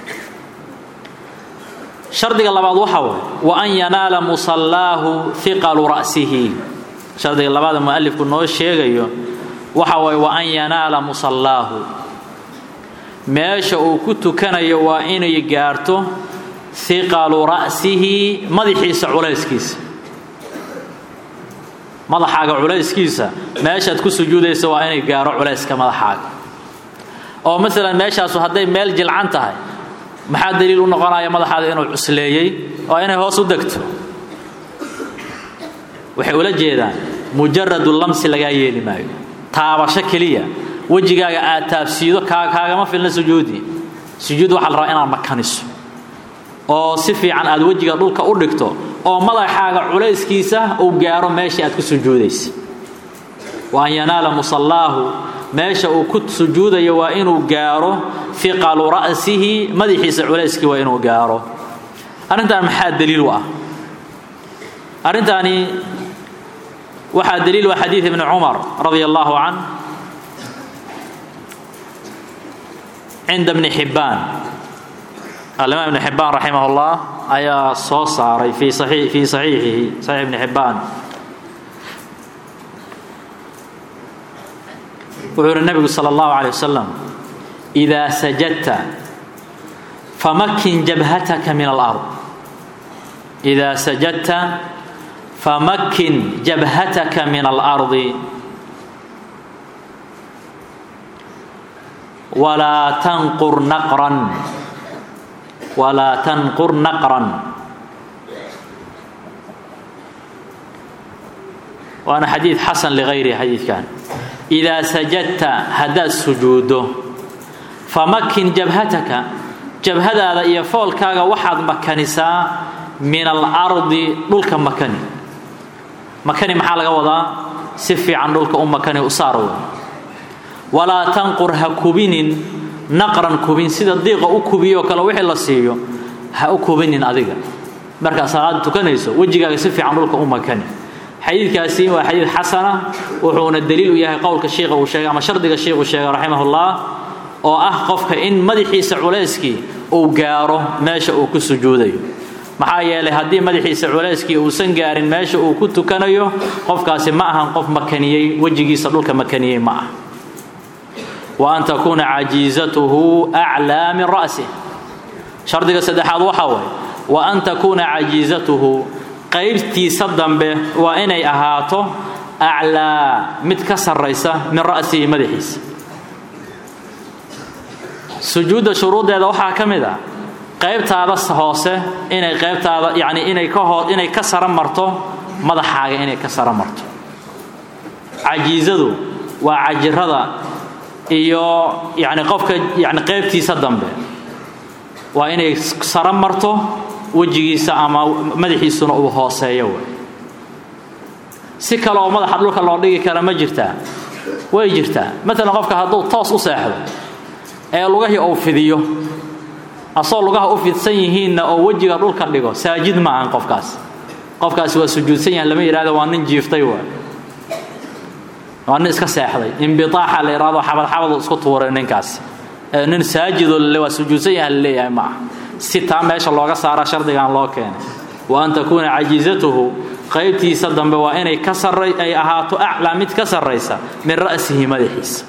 shardiga labaad waxa waay wa an yanaala musallaahu hiqalu ra'sihi shardiga labaada mualifku noo sheegayo waxa waay wa an yanaala musallaahu meesha uu ku tukanayo waa inay gaarto hiqalu ra'sihi madaxiisa culayskiisa madaxaaga culayskiisa meeshaad ku sujuudaysa waa inay gaaro culayska madaxaaga oo maalan meeshaasu hadday meel jilcan tahay maxaa daliil u noqonaya madaxaada inuu cusleeyey oo inay hoos u degto waxay ula jeedaan mujaradu lamsi lagaa yeeli maayo taabasho keliya wejigaaga aad taabsiido kaagama filna sujuudi sujuud waxaa la rabaa inaad makaniso oo si fiican aad wejiga dhulka u dhigto oo madaxaaga culayskiisa uu gaaro meeshii aad ku sujuudaysa wa an yanaala musallaahu meesha uu ku sujuudayo waa inuu gaaro fiqalu ra'sihi madaxiisa culayskii waa inuu gaaro arrintan maxaa daliil u ah arrintaani waxaa daliil u ah xadiid ibni cumar radia allahu can cinda bni xibbaan alimaam ibni xibbaan raximah اllah ayaa soo saaray fii fii saxiixihi saxiix ibni xibbaan wuxuu uhi nabigu salى اllahu alيه wasalam إida sajadta famakin jabhataka min alard إida sajadta famakin jabhataka min alardi walaa tanqur naqran walaa tanqur naqran waana xadiid xasan ligayrihi xadiidkan idaa sajadta haddaad sujuuddo famakin jabhataka jabhadaada iyo foolkaaga waxaad makanisaa min alardi dhulka makani makani maxaa laga wadaa si fiican dhulka u makani u saar wey walaa tanqur ha kubinin naqran kubin sida diiqa u kubiyoo kale wixii la siiyo ha u kubinin adiga markaad salaada tukanayso wejigaaga si fiican dhulka u makani xadiidkaasi waa xadiid xasana wuxuuna daliil u yahay qowlka shiikha uu sheegay ama shardiga shiikhuu sheegay raximahullah oo ah qofka in madaxiisa culayskii uu gaaro meesha uu ku sujuudayo maxaa yeelay haddii madaxiisa culayskii uusan gaarin meesha uu ku tukanayo qofkaasi ma ahan qof makaniyey wejigiisa dhulka makaniyey ma ah wa an takuuna cajiizatuhu aclaa min ra'sih shardiga saddexaad waxaa waay wa an takuuna cajiizatuhu qaybtiisa dambe waa inay ahaato aclaa mid ka sarraysa min ra'sihi madaxiisa sujuudda shuruuddeeda waxaa ka mid ah qaybtaada hoose inay qaybtaada yacni inay ka hoo inay ka sara marto madaxaaga inay ka sara marto cajiizadu waa cajirada iyo yacni qofka yacni qaybtiisa dambe waa inay sara marto wejigiisa ama madaxiisuna uu hooseeyo wey si kale oo madaxa dhulka loo dhigi kara ma jirtaa way jirtaa maalan qofka hadduu toos u seexdo ee lugahii uu fidiyo asoo lugaha u fidsan yihiinna oo wejiga dhulka dhigo saajid ma ahan qofkaas qofkaasi waa sujuudsan yahay lama yidhahdo waa nin jiiftay waa waa nin iska seexday inbitaaxa la yidhahdo xabadxabadu isku tuuray ninkaasi nin saajidoo lale waa sujuudsan yahay la leeyahay ma aha si taa meesha looga saara shardigan loo keenay wa an takuuna cajiizatuhu qaybtiisa dambe waa inay ka sarray ay ahaato aclaa mid ka sarraysa min ra'sihi madaxiisa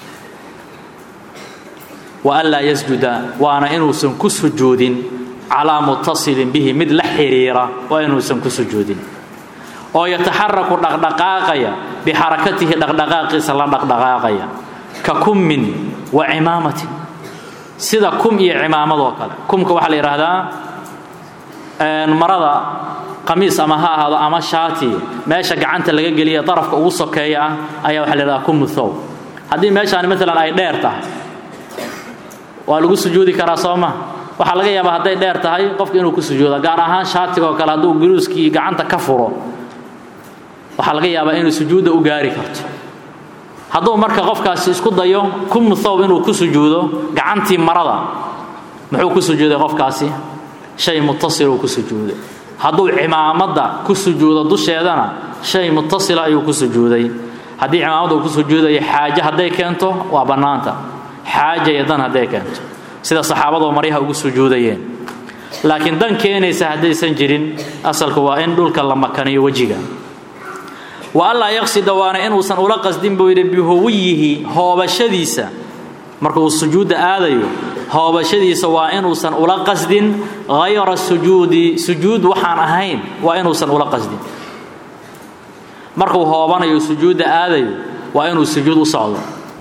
wa an laa yasjuda waana inuusan ku sujuudin calaa muttasilin bihi mid la xidhiira waa inuusan ku sujuudin oo yataxaraku dhaqdhaqaaqaya bixarakatihi dhaqdhaqaaqiisa la dhaqdhaqaaqaya ka kummin wa cimaamatin sida kum iyo cimaamadoo kale kumka waxaa la yidhaahdaa marada qamiis ama ha ahaado ama shaati meesha gacanta laga geliya darafka ugu sokeeya ah ayaa waxa la yidhahdaa kumu thow haddii meeshaani maalan ay dheer tahay waa lagu sujuudi karaa soo ma waxaa laga yaabaa hadday dheer tahay qofka inuu ku sujuudo gaar ahaan shaatigaoo kale hadduu guruuskii gacanta ka furo waxaa laga yaabaa inuu sujuudda u gaari karto hadduu marka qofkaasi isku dayo kumu thow inuu ku sujuudo gacantii marada muxuu ku sujuuday qofkaasi shay mutasiluu ku sujuuday hadduu cimaamadda ku sujuudo dusheedana shay mutasila ayuu ku sujuuday haddii cimaamadda uu ku sujuudayo xaaje hadday keento waa bannaanta xaaja iyo dan hadday keento sida saxaabadoo maryaha ugu sujuudayeen laakiin dan keenaysa haddaysan jirin asalku waa in dhulka la makaniyo wejiga wa allaa yaqsida waana inuusan ula qasdin buu yidhi bihuwiyihi hoobashadiisa marka uu sujuudda aadayo hoobashadiisa waa inuusan ula qasdin hayra sujuudi sujuud waxaan ahayn waa inuusan ula qasdin markuu hoobanayo sujuudda aadayo waa inuu sujuud u socdo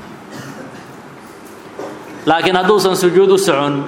laakiin hadduusan sujuud u socon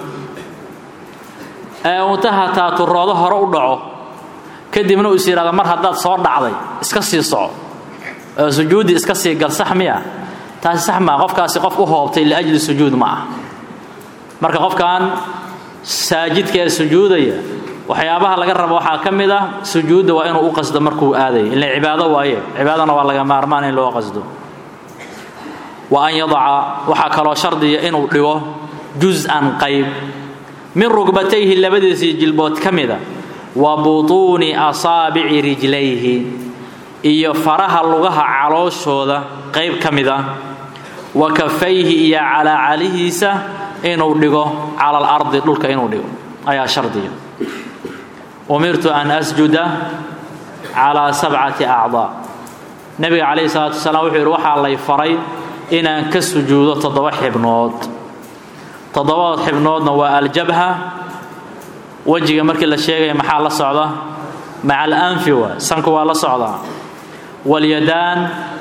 ee untaha taaturoodo hore u dhaco kadibna uu is yidhahdo mar haddaad soo dhacday iska sii soco oo sujuuddii iska sii gal sax miya taasi sax maa qofkaasi qof u hoobtay liajli sujuud ma ah marka qofkan saajidka ee sujuudaya waxyaabaha laga rabo waxaa ka mid ah sujuudda waa inuu u qasdo markuu aadayo ila cibaado waaye cibaadana waa laga maarmaan in loo qasdo wa an yadaca waxaa kaloo shardiya inuu dhigo jus-an qayb min rugbatayhi labadiisii jilbood ka mida wa butuuni asaabici rijlayhi iyo faraha lugaha calooshooda qayb ka mida wa kafayhi iyo calaacalihiisa inuu dhigo cala alardi dhulka inuu dhigo ayaa shardiya umirtu an asjuda calaa sabcati acdaa nebiga calayhi salaatu wasalaam wuxuu yidhi waxaa lay faray inaan ka sujuudo toddoba xibnood toddobada xibnoodna waa aljabha wejiga markii la sheegaya maxaa la socda maca alanfi waa sanku waa la socdaa walyadaan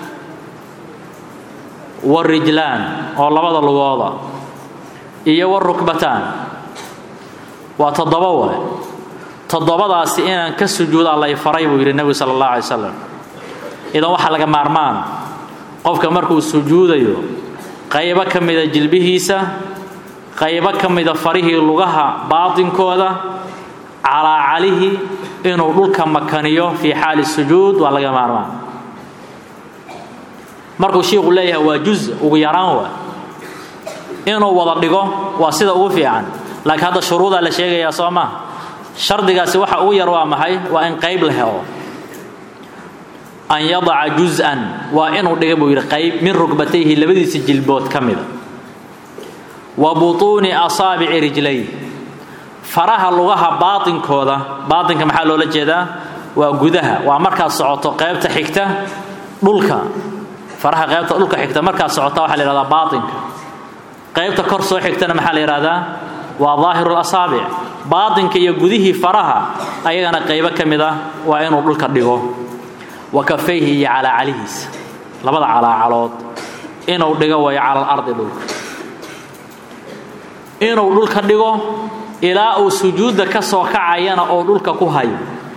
warijlaan oo labada lugooda iyo warukbataan waa toddoba waay toddobadaasi inaan ka sujuudaa lay faray buu yidhi nebigu sala allah alay slam idan waxaa laga maarmaana qofka markuu sujuudayo qaybo ka mida jilbihiisa qaybo ka mida farihii lugaha baatinkooda calaacalihi inuu dhulka makaniyo fii xaali sujuud waa laga maarmaan markuu shiiku leeyahay waa juz ugu yaraan waa inuu wada dhigo waa sida ugu fiican laakiin hadda shuruudaa la sheegayaa soo maa shardigaasi waxa ugu yar waa maxay waa in qayb la helo an yadaca jus-an waa inuu dhiga buu yidhi qayb min rugbatayhi labadiisa jilbood ka mida wa butuuni asaabici rijlay faraha lugaha baatinkooda baatinka maxaa loola jeedaa waa gudaha waa markaad socoto qaybta xigta dhulka faraha qaybta dhulka xigta markaad socota waxaa la yihahdaa baatinka qaybta kor soo xigtana maxaa la yidhahdaa waa daahiru lasaabic baatinka iyo gudihii faraha ayagana qaybo ka mid ah waa inuu dhulka dhigo wa kafayhi iyo calaacalihiisa labada calaacalood inuu dhigo wayo cala alardi dhulka inuu dhulka dhigo ilaa uu sujuudda ka soo kacayana oo dhulka ku hayo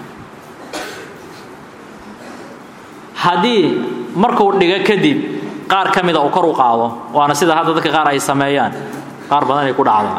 haddii markuu dhigo kadib qaar ka mida uu kor u qaado waana sida hadda dadka qaar ay sameeyaan qaar badan ay ku dhacdaan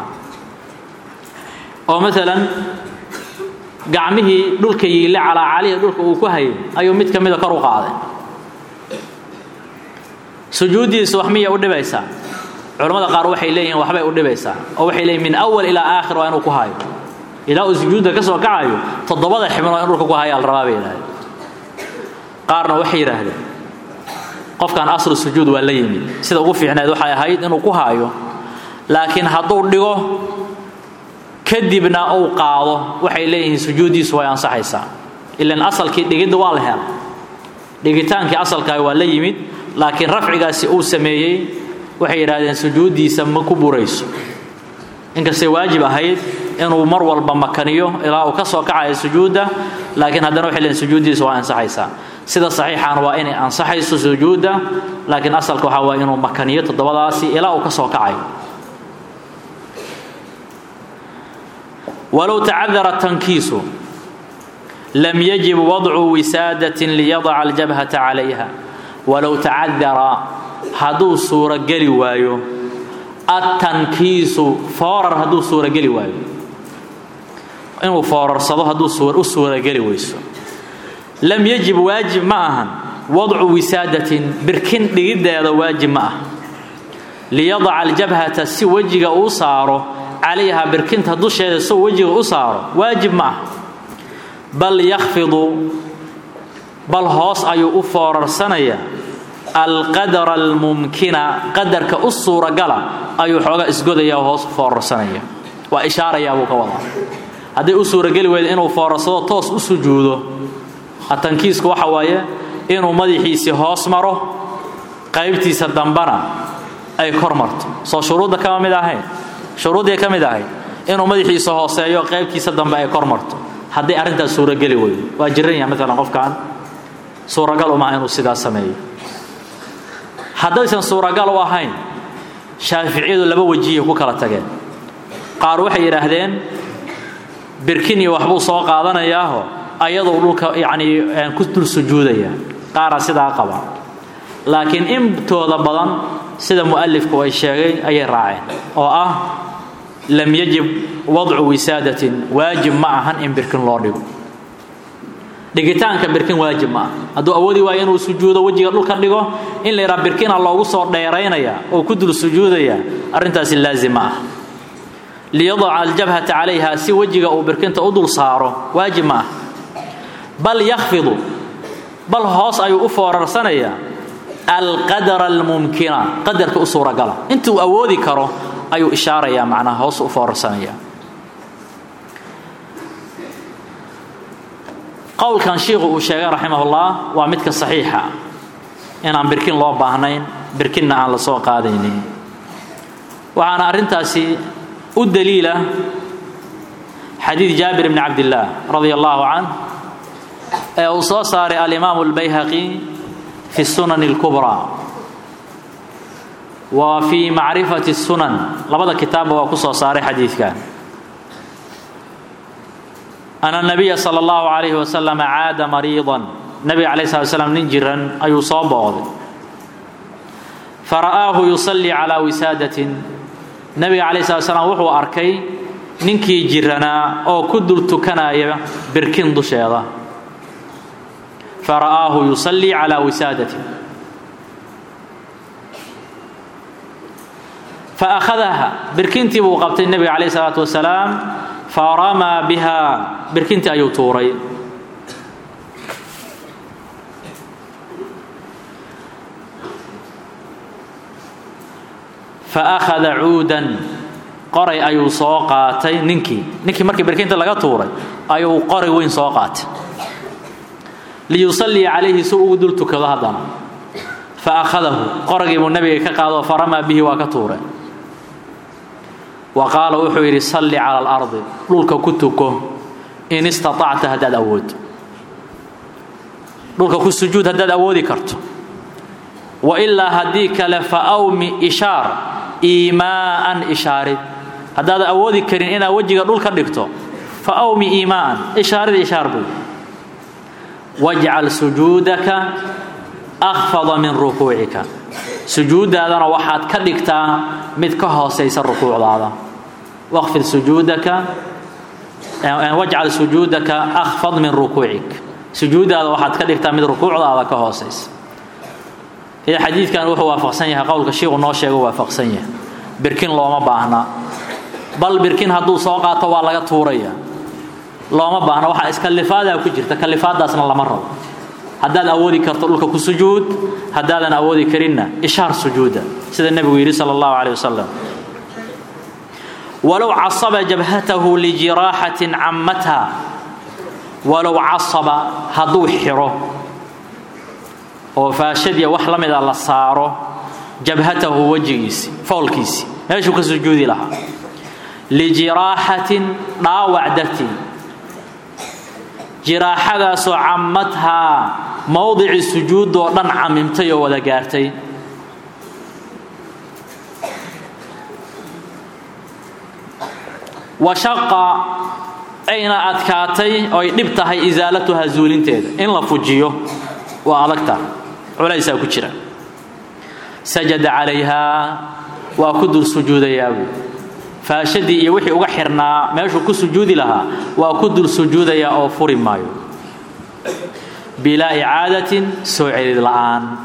oo maalan gacmihii dhulka yiille calaacalihii dhulka uu ku hayay ayuu mid ka mida kor u qaaday sujuuddiisa wax miya u dhibaysaa culammada qaar waxay leeyihiin waxbay u dhibaysaa oo waxay leeyihin min awal ilaa aakhir waa inuu ku hayo ilaa uu sujuudda ka soo kacayo toddobada xibno waa in dhulka ku hayaa la rabaa bay yidhahdeen qaarna waxay yidhaahdeen qofkan aslu sujuud waa la yimid sida ugu fiicneed waxay ahayd inuu ku haayo laakiin hadduu dhigo kadibna uu qaado waxay leeyihiin sujuuddiisu way ansaxaysaa ilan asalkii dhigidda waa la hela dhigitaankii asalkaah waa la yimid laakiin rafcigaasi uu sameeyey waxay yidhaahdeen sujuuddiisa ma ku burayso inkastay waajib ahayd inuu mar walba makaniyo ilaa uu ka soo kacayo sujuudda laakiin haddana waxay leeyihin sujuuddiisa waa ansaxaysaa sida saxiixan waa inay ansaxayso sujuudda laakiin asalka waxaa waa inuu makaniyo toddobadaasi ilaa uu ka soo kacayo walow tacadara tankiisu lam yajib wadcu wisaadatin liyadaca aljabhata calayha walow tacadara hadduu suurogeli waayo atankiisu foorar hadduu suurogeli waayo inuu foorarsado hadduu u suurogeli weyso lam yajib waajib ma ahan wadcu wisaadatin birkin dhigiddeeda waajib ma ah liyadaca aljabhata si wejiga uu saaro calayha birkinta dusheeda soo wejiga u saaro waajib ma ah bal yakhfidu bal hoos ayuu u foorarsanayaa alqadara almumkina qadarka u suuragala ayuu xooga isgodaya hoos u foorarsanaya waa ishaarayaa buu ka wadaa hadday u suurageli weyda inuu foorarsado toos u sujuudo atankiisku waxa waaye inuu madaxiisii hoos maro qaybtiisa dambana ay kor marto soo shuruudda kama mid ahayn shuruuddii ka mid ahayd inuu madaxiisa hooseeyo qaybtiisa dambe ay kor marto hadday arrintaas suurageli weydo waa jiran yaha maalan qofkan suuragal umaha inuu sidaas sameeyo haddaysan suuragal u ahayn shaaficiyadu laba wejiyay ku kala tageen qaar waxay yidhaahdeen birkin iyo waxbuu soo qaadanayaaho ayaduu dhulka yacnii ku dul sujuudaya qaaraa sidaa qaba laakiin intooda badan sida mu'alifku ay sheegay ayay raaceen oo ah lam yajib wadcu wisaadatin waajib ma ahan in birkin loo dhigo dhigitaanka birkin waajib ma ah hadduu awoodi waayo inuu sujuudo wejiga dhulka dhigo in la yidhaha birkina loogu soo dheeraynaya oo ku dul sujuudaya arrintaasi laazim ma ah liyadaca aljabhata calayha si wejiga uu birkinta u dul saaro waajib ma ah bal yakhfidu bal hoos ayuu u foorarsanayaa alqadara almumkina qadarka u suuragala intuu awoodi karo ayuu ishaarayaa macnaha hoos u foorarsanaya qowlkan shiikhu uu sheegay raximahullah waa midka saxiixa inaan birkin loo baahnayn birkinna aan la soo qaadaynin waxaana arrintaasi u daliila xadiid jaabir bni cabdillaah radia allahu canh ee uu soo saaray alimaamu albayhaqi fi sunan اlkubraa wa fii macrifati sunan labada kitaabba waa ku soo saaray xadiidkan ana nabiya sala allahu calayhi wasalam caada mariidan nabiga calayh slat slam nin jiran ayuu soo booqday fara'aahu yusallii calaa wisaadatin nabiga calayh slat slam wuxuu arkay ninkii jiranaa oo ku dul tukanaya birkin dusheeda fara'aahu yusallii calaa wisaadatin faakhadaha birkintii buu qabtay nebiga calayh salaatu wasalaam faramaa biha birkintii ayuu tuuray faakhada cuudan qoray ayuu soo qaatay ninkii ninkii markii birkinta laga tuuray ayuu qoray weyn soo qaatay liyusalliya calayhi si ugu dul tukado haddana fa akhadahu qoragii buu nebiga ka qaado faramaa bihi waa ka tuuray wa qaala wuxuu yidhi salli cala alardi dhulka ku tuko in istatacta haddaad awood dhulka ku sujuud haddaad awoodi karto wa ilaa haddii kale fa awmi ishaar iimaa'an ishaarid haddaadan awoodi karin inaad wejiga dhulka dhigto fa awmi iimaa'an ishaarid ishaar buy wajcal sujuudaka akhfada min rukuucika sujuuddaadana waxaad ka dhigtaa mid ka hoosaysa rukuucdaada waqfid sujuudaka wajcal sujuudaka akhfad min rukuucik sujuuddaada waxaad ka dhigtaa mid rukuucdaada ka hoosaysa ida xadiidkan wuxuu waafaqsan yahay qowlka shiiku noo sheego waafaqsan yahay birkin looma baahna bal birkin hadduu soo qaato waa laga tuuraya looma baahna waxaa iskallifaadaa ku jirta kallifaadaasna lama rabo haddaad awoodi karto dhulka ku sujuud haddaadan awoodi karinna ishaar sujuuda sida nebigu yidhi sala allahu caleyh wasalam walow casaba jabhatahu lijiraaxatin cammatha walow casaba hadduu xiro oo faashadiya wax la mida la saaro jabhatahu wejigiisi foolkiisi meeshuu ka sujuudi lahaa lijiraaxatin dhaawac dartii jiraaxadaasoo cammadhaa mowdici sujuudoo dhan camimtay oo wada gaartay washaqa ayna adkaatay oy dhib tahay isaalatuha zuulinteeda in la fujiyo waa adagta culaysaa ku jira sajada calayhaa waa ku dul sujuudayaa buy faashadii iyo wixii uga xirnaa meeshuu ku sujuudi lahaa waa ku dul sujuudayaa oo furi maayo bilaa icaadatin soo celid la'aan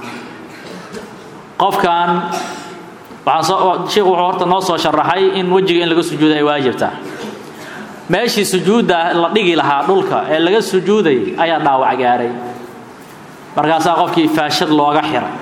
qofkan shiikhu wuxuu horta noo soo sharaxay in wejiga in laga sujuuda ay waajibtaa meeshii sujuudda la dhigi lahaa dhulka ee laga sujuudayay ayaa dhaawac gaaray markaasaa qofkii faashad looga xiray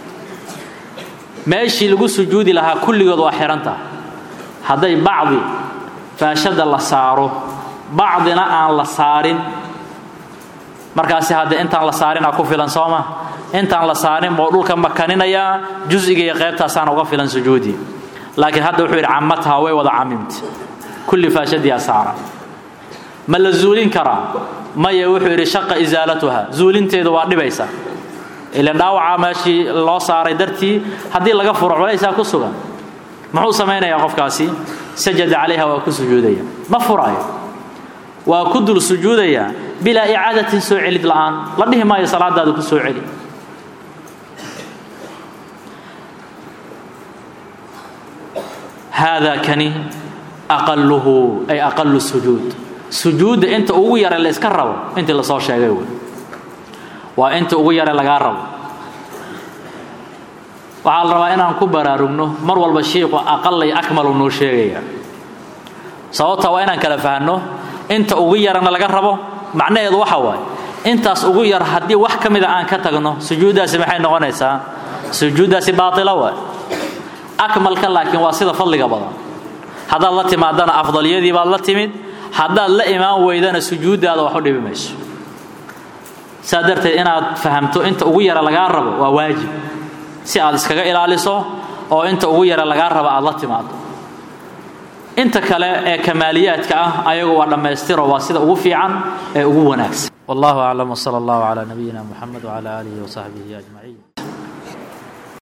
meeshii lagu sujuudi lahaa kulligood waa xihantah hadday bacdi faashada la saaro bacdina aan la saarin markaasi haddee intaan la saarinaa ku filan sooma intaan la saarin buu dhulka makaninayaa jusiga iyo qaybtaasaana uga filan sujuudii laakiin hadda wuxuu yidhi camataha way wada camimta kulli faashadiyaa saara ma la zuulin karaa maya wuxuu yidhi shaqa isaalatuha zuulinteedu waa dhibaysa ilan dhaawacaa meeshii loo saaray dartii haddii laga furo culaysaa ku sugan muxuu samaynayaa qofkaasi sajada calayha waa ku sujuudaya ma furaayo waa ku dul sujuudaya bilaa icaadatin soo celid la'aan la dhihi maayo salaadaadu ku soo celi haadaa kani aqaluhu ay aqalu sujuud sujuudda inta ugu yare la iska rabo intii lasoo sheegay wey waa inta ugu yare lagaa rabo waxaa la rabaa inaan ku baraarugno mar walba shiiku aqalay akmalu noo sheegaya sababta waa inaan kala fahanno inta ugu yarana laga rabo macnaheedu waxa waaye intaas ugu yar haddii wax ka mida aan ka tagno sujuuddaasi maxay noqonaysaa sujuuddaasi baatila waay akmalka laakiin waa sida fadliga badan haddaad la timaadana afdaliyadii baad la timid haddaad la imaan weydana sujuuddaada wax u dhibi mayso saa darteed inaad fahamto inta ugu yara lagaa rabo waa waajib si aad iskaga ilaaliso oo inta ugu yara lagaa rabo aad la timaado inta kale ee kamaaliyaadka ah ayagu waa dhammaystiro waa sida ugu fiican ee ugu wanaagsan wallahu aclam wsala allahu calaa nabiyina muxamed wcala aalihi wasaxbihi ajmaciin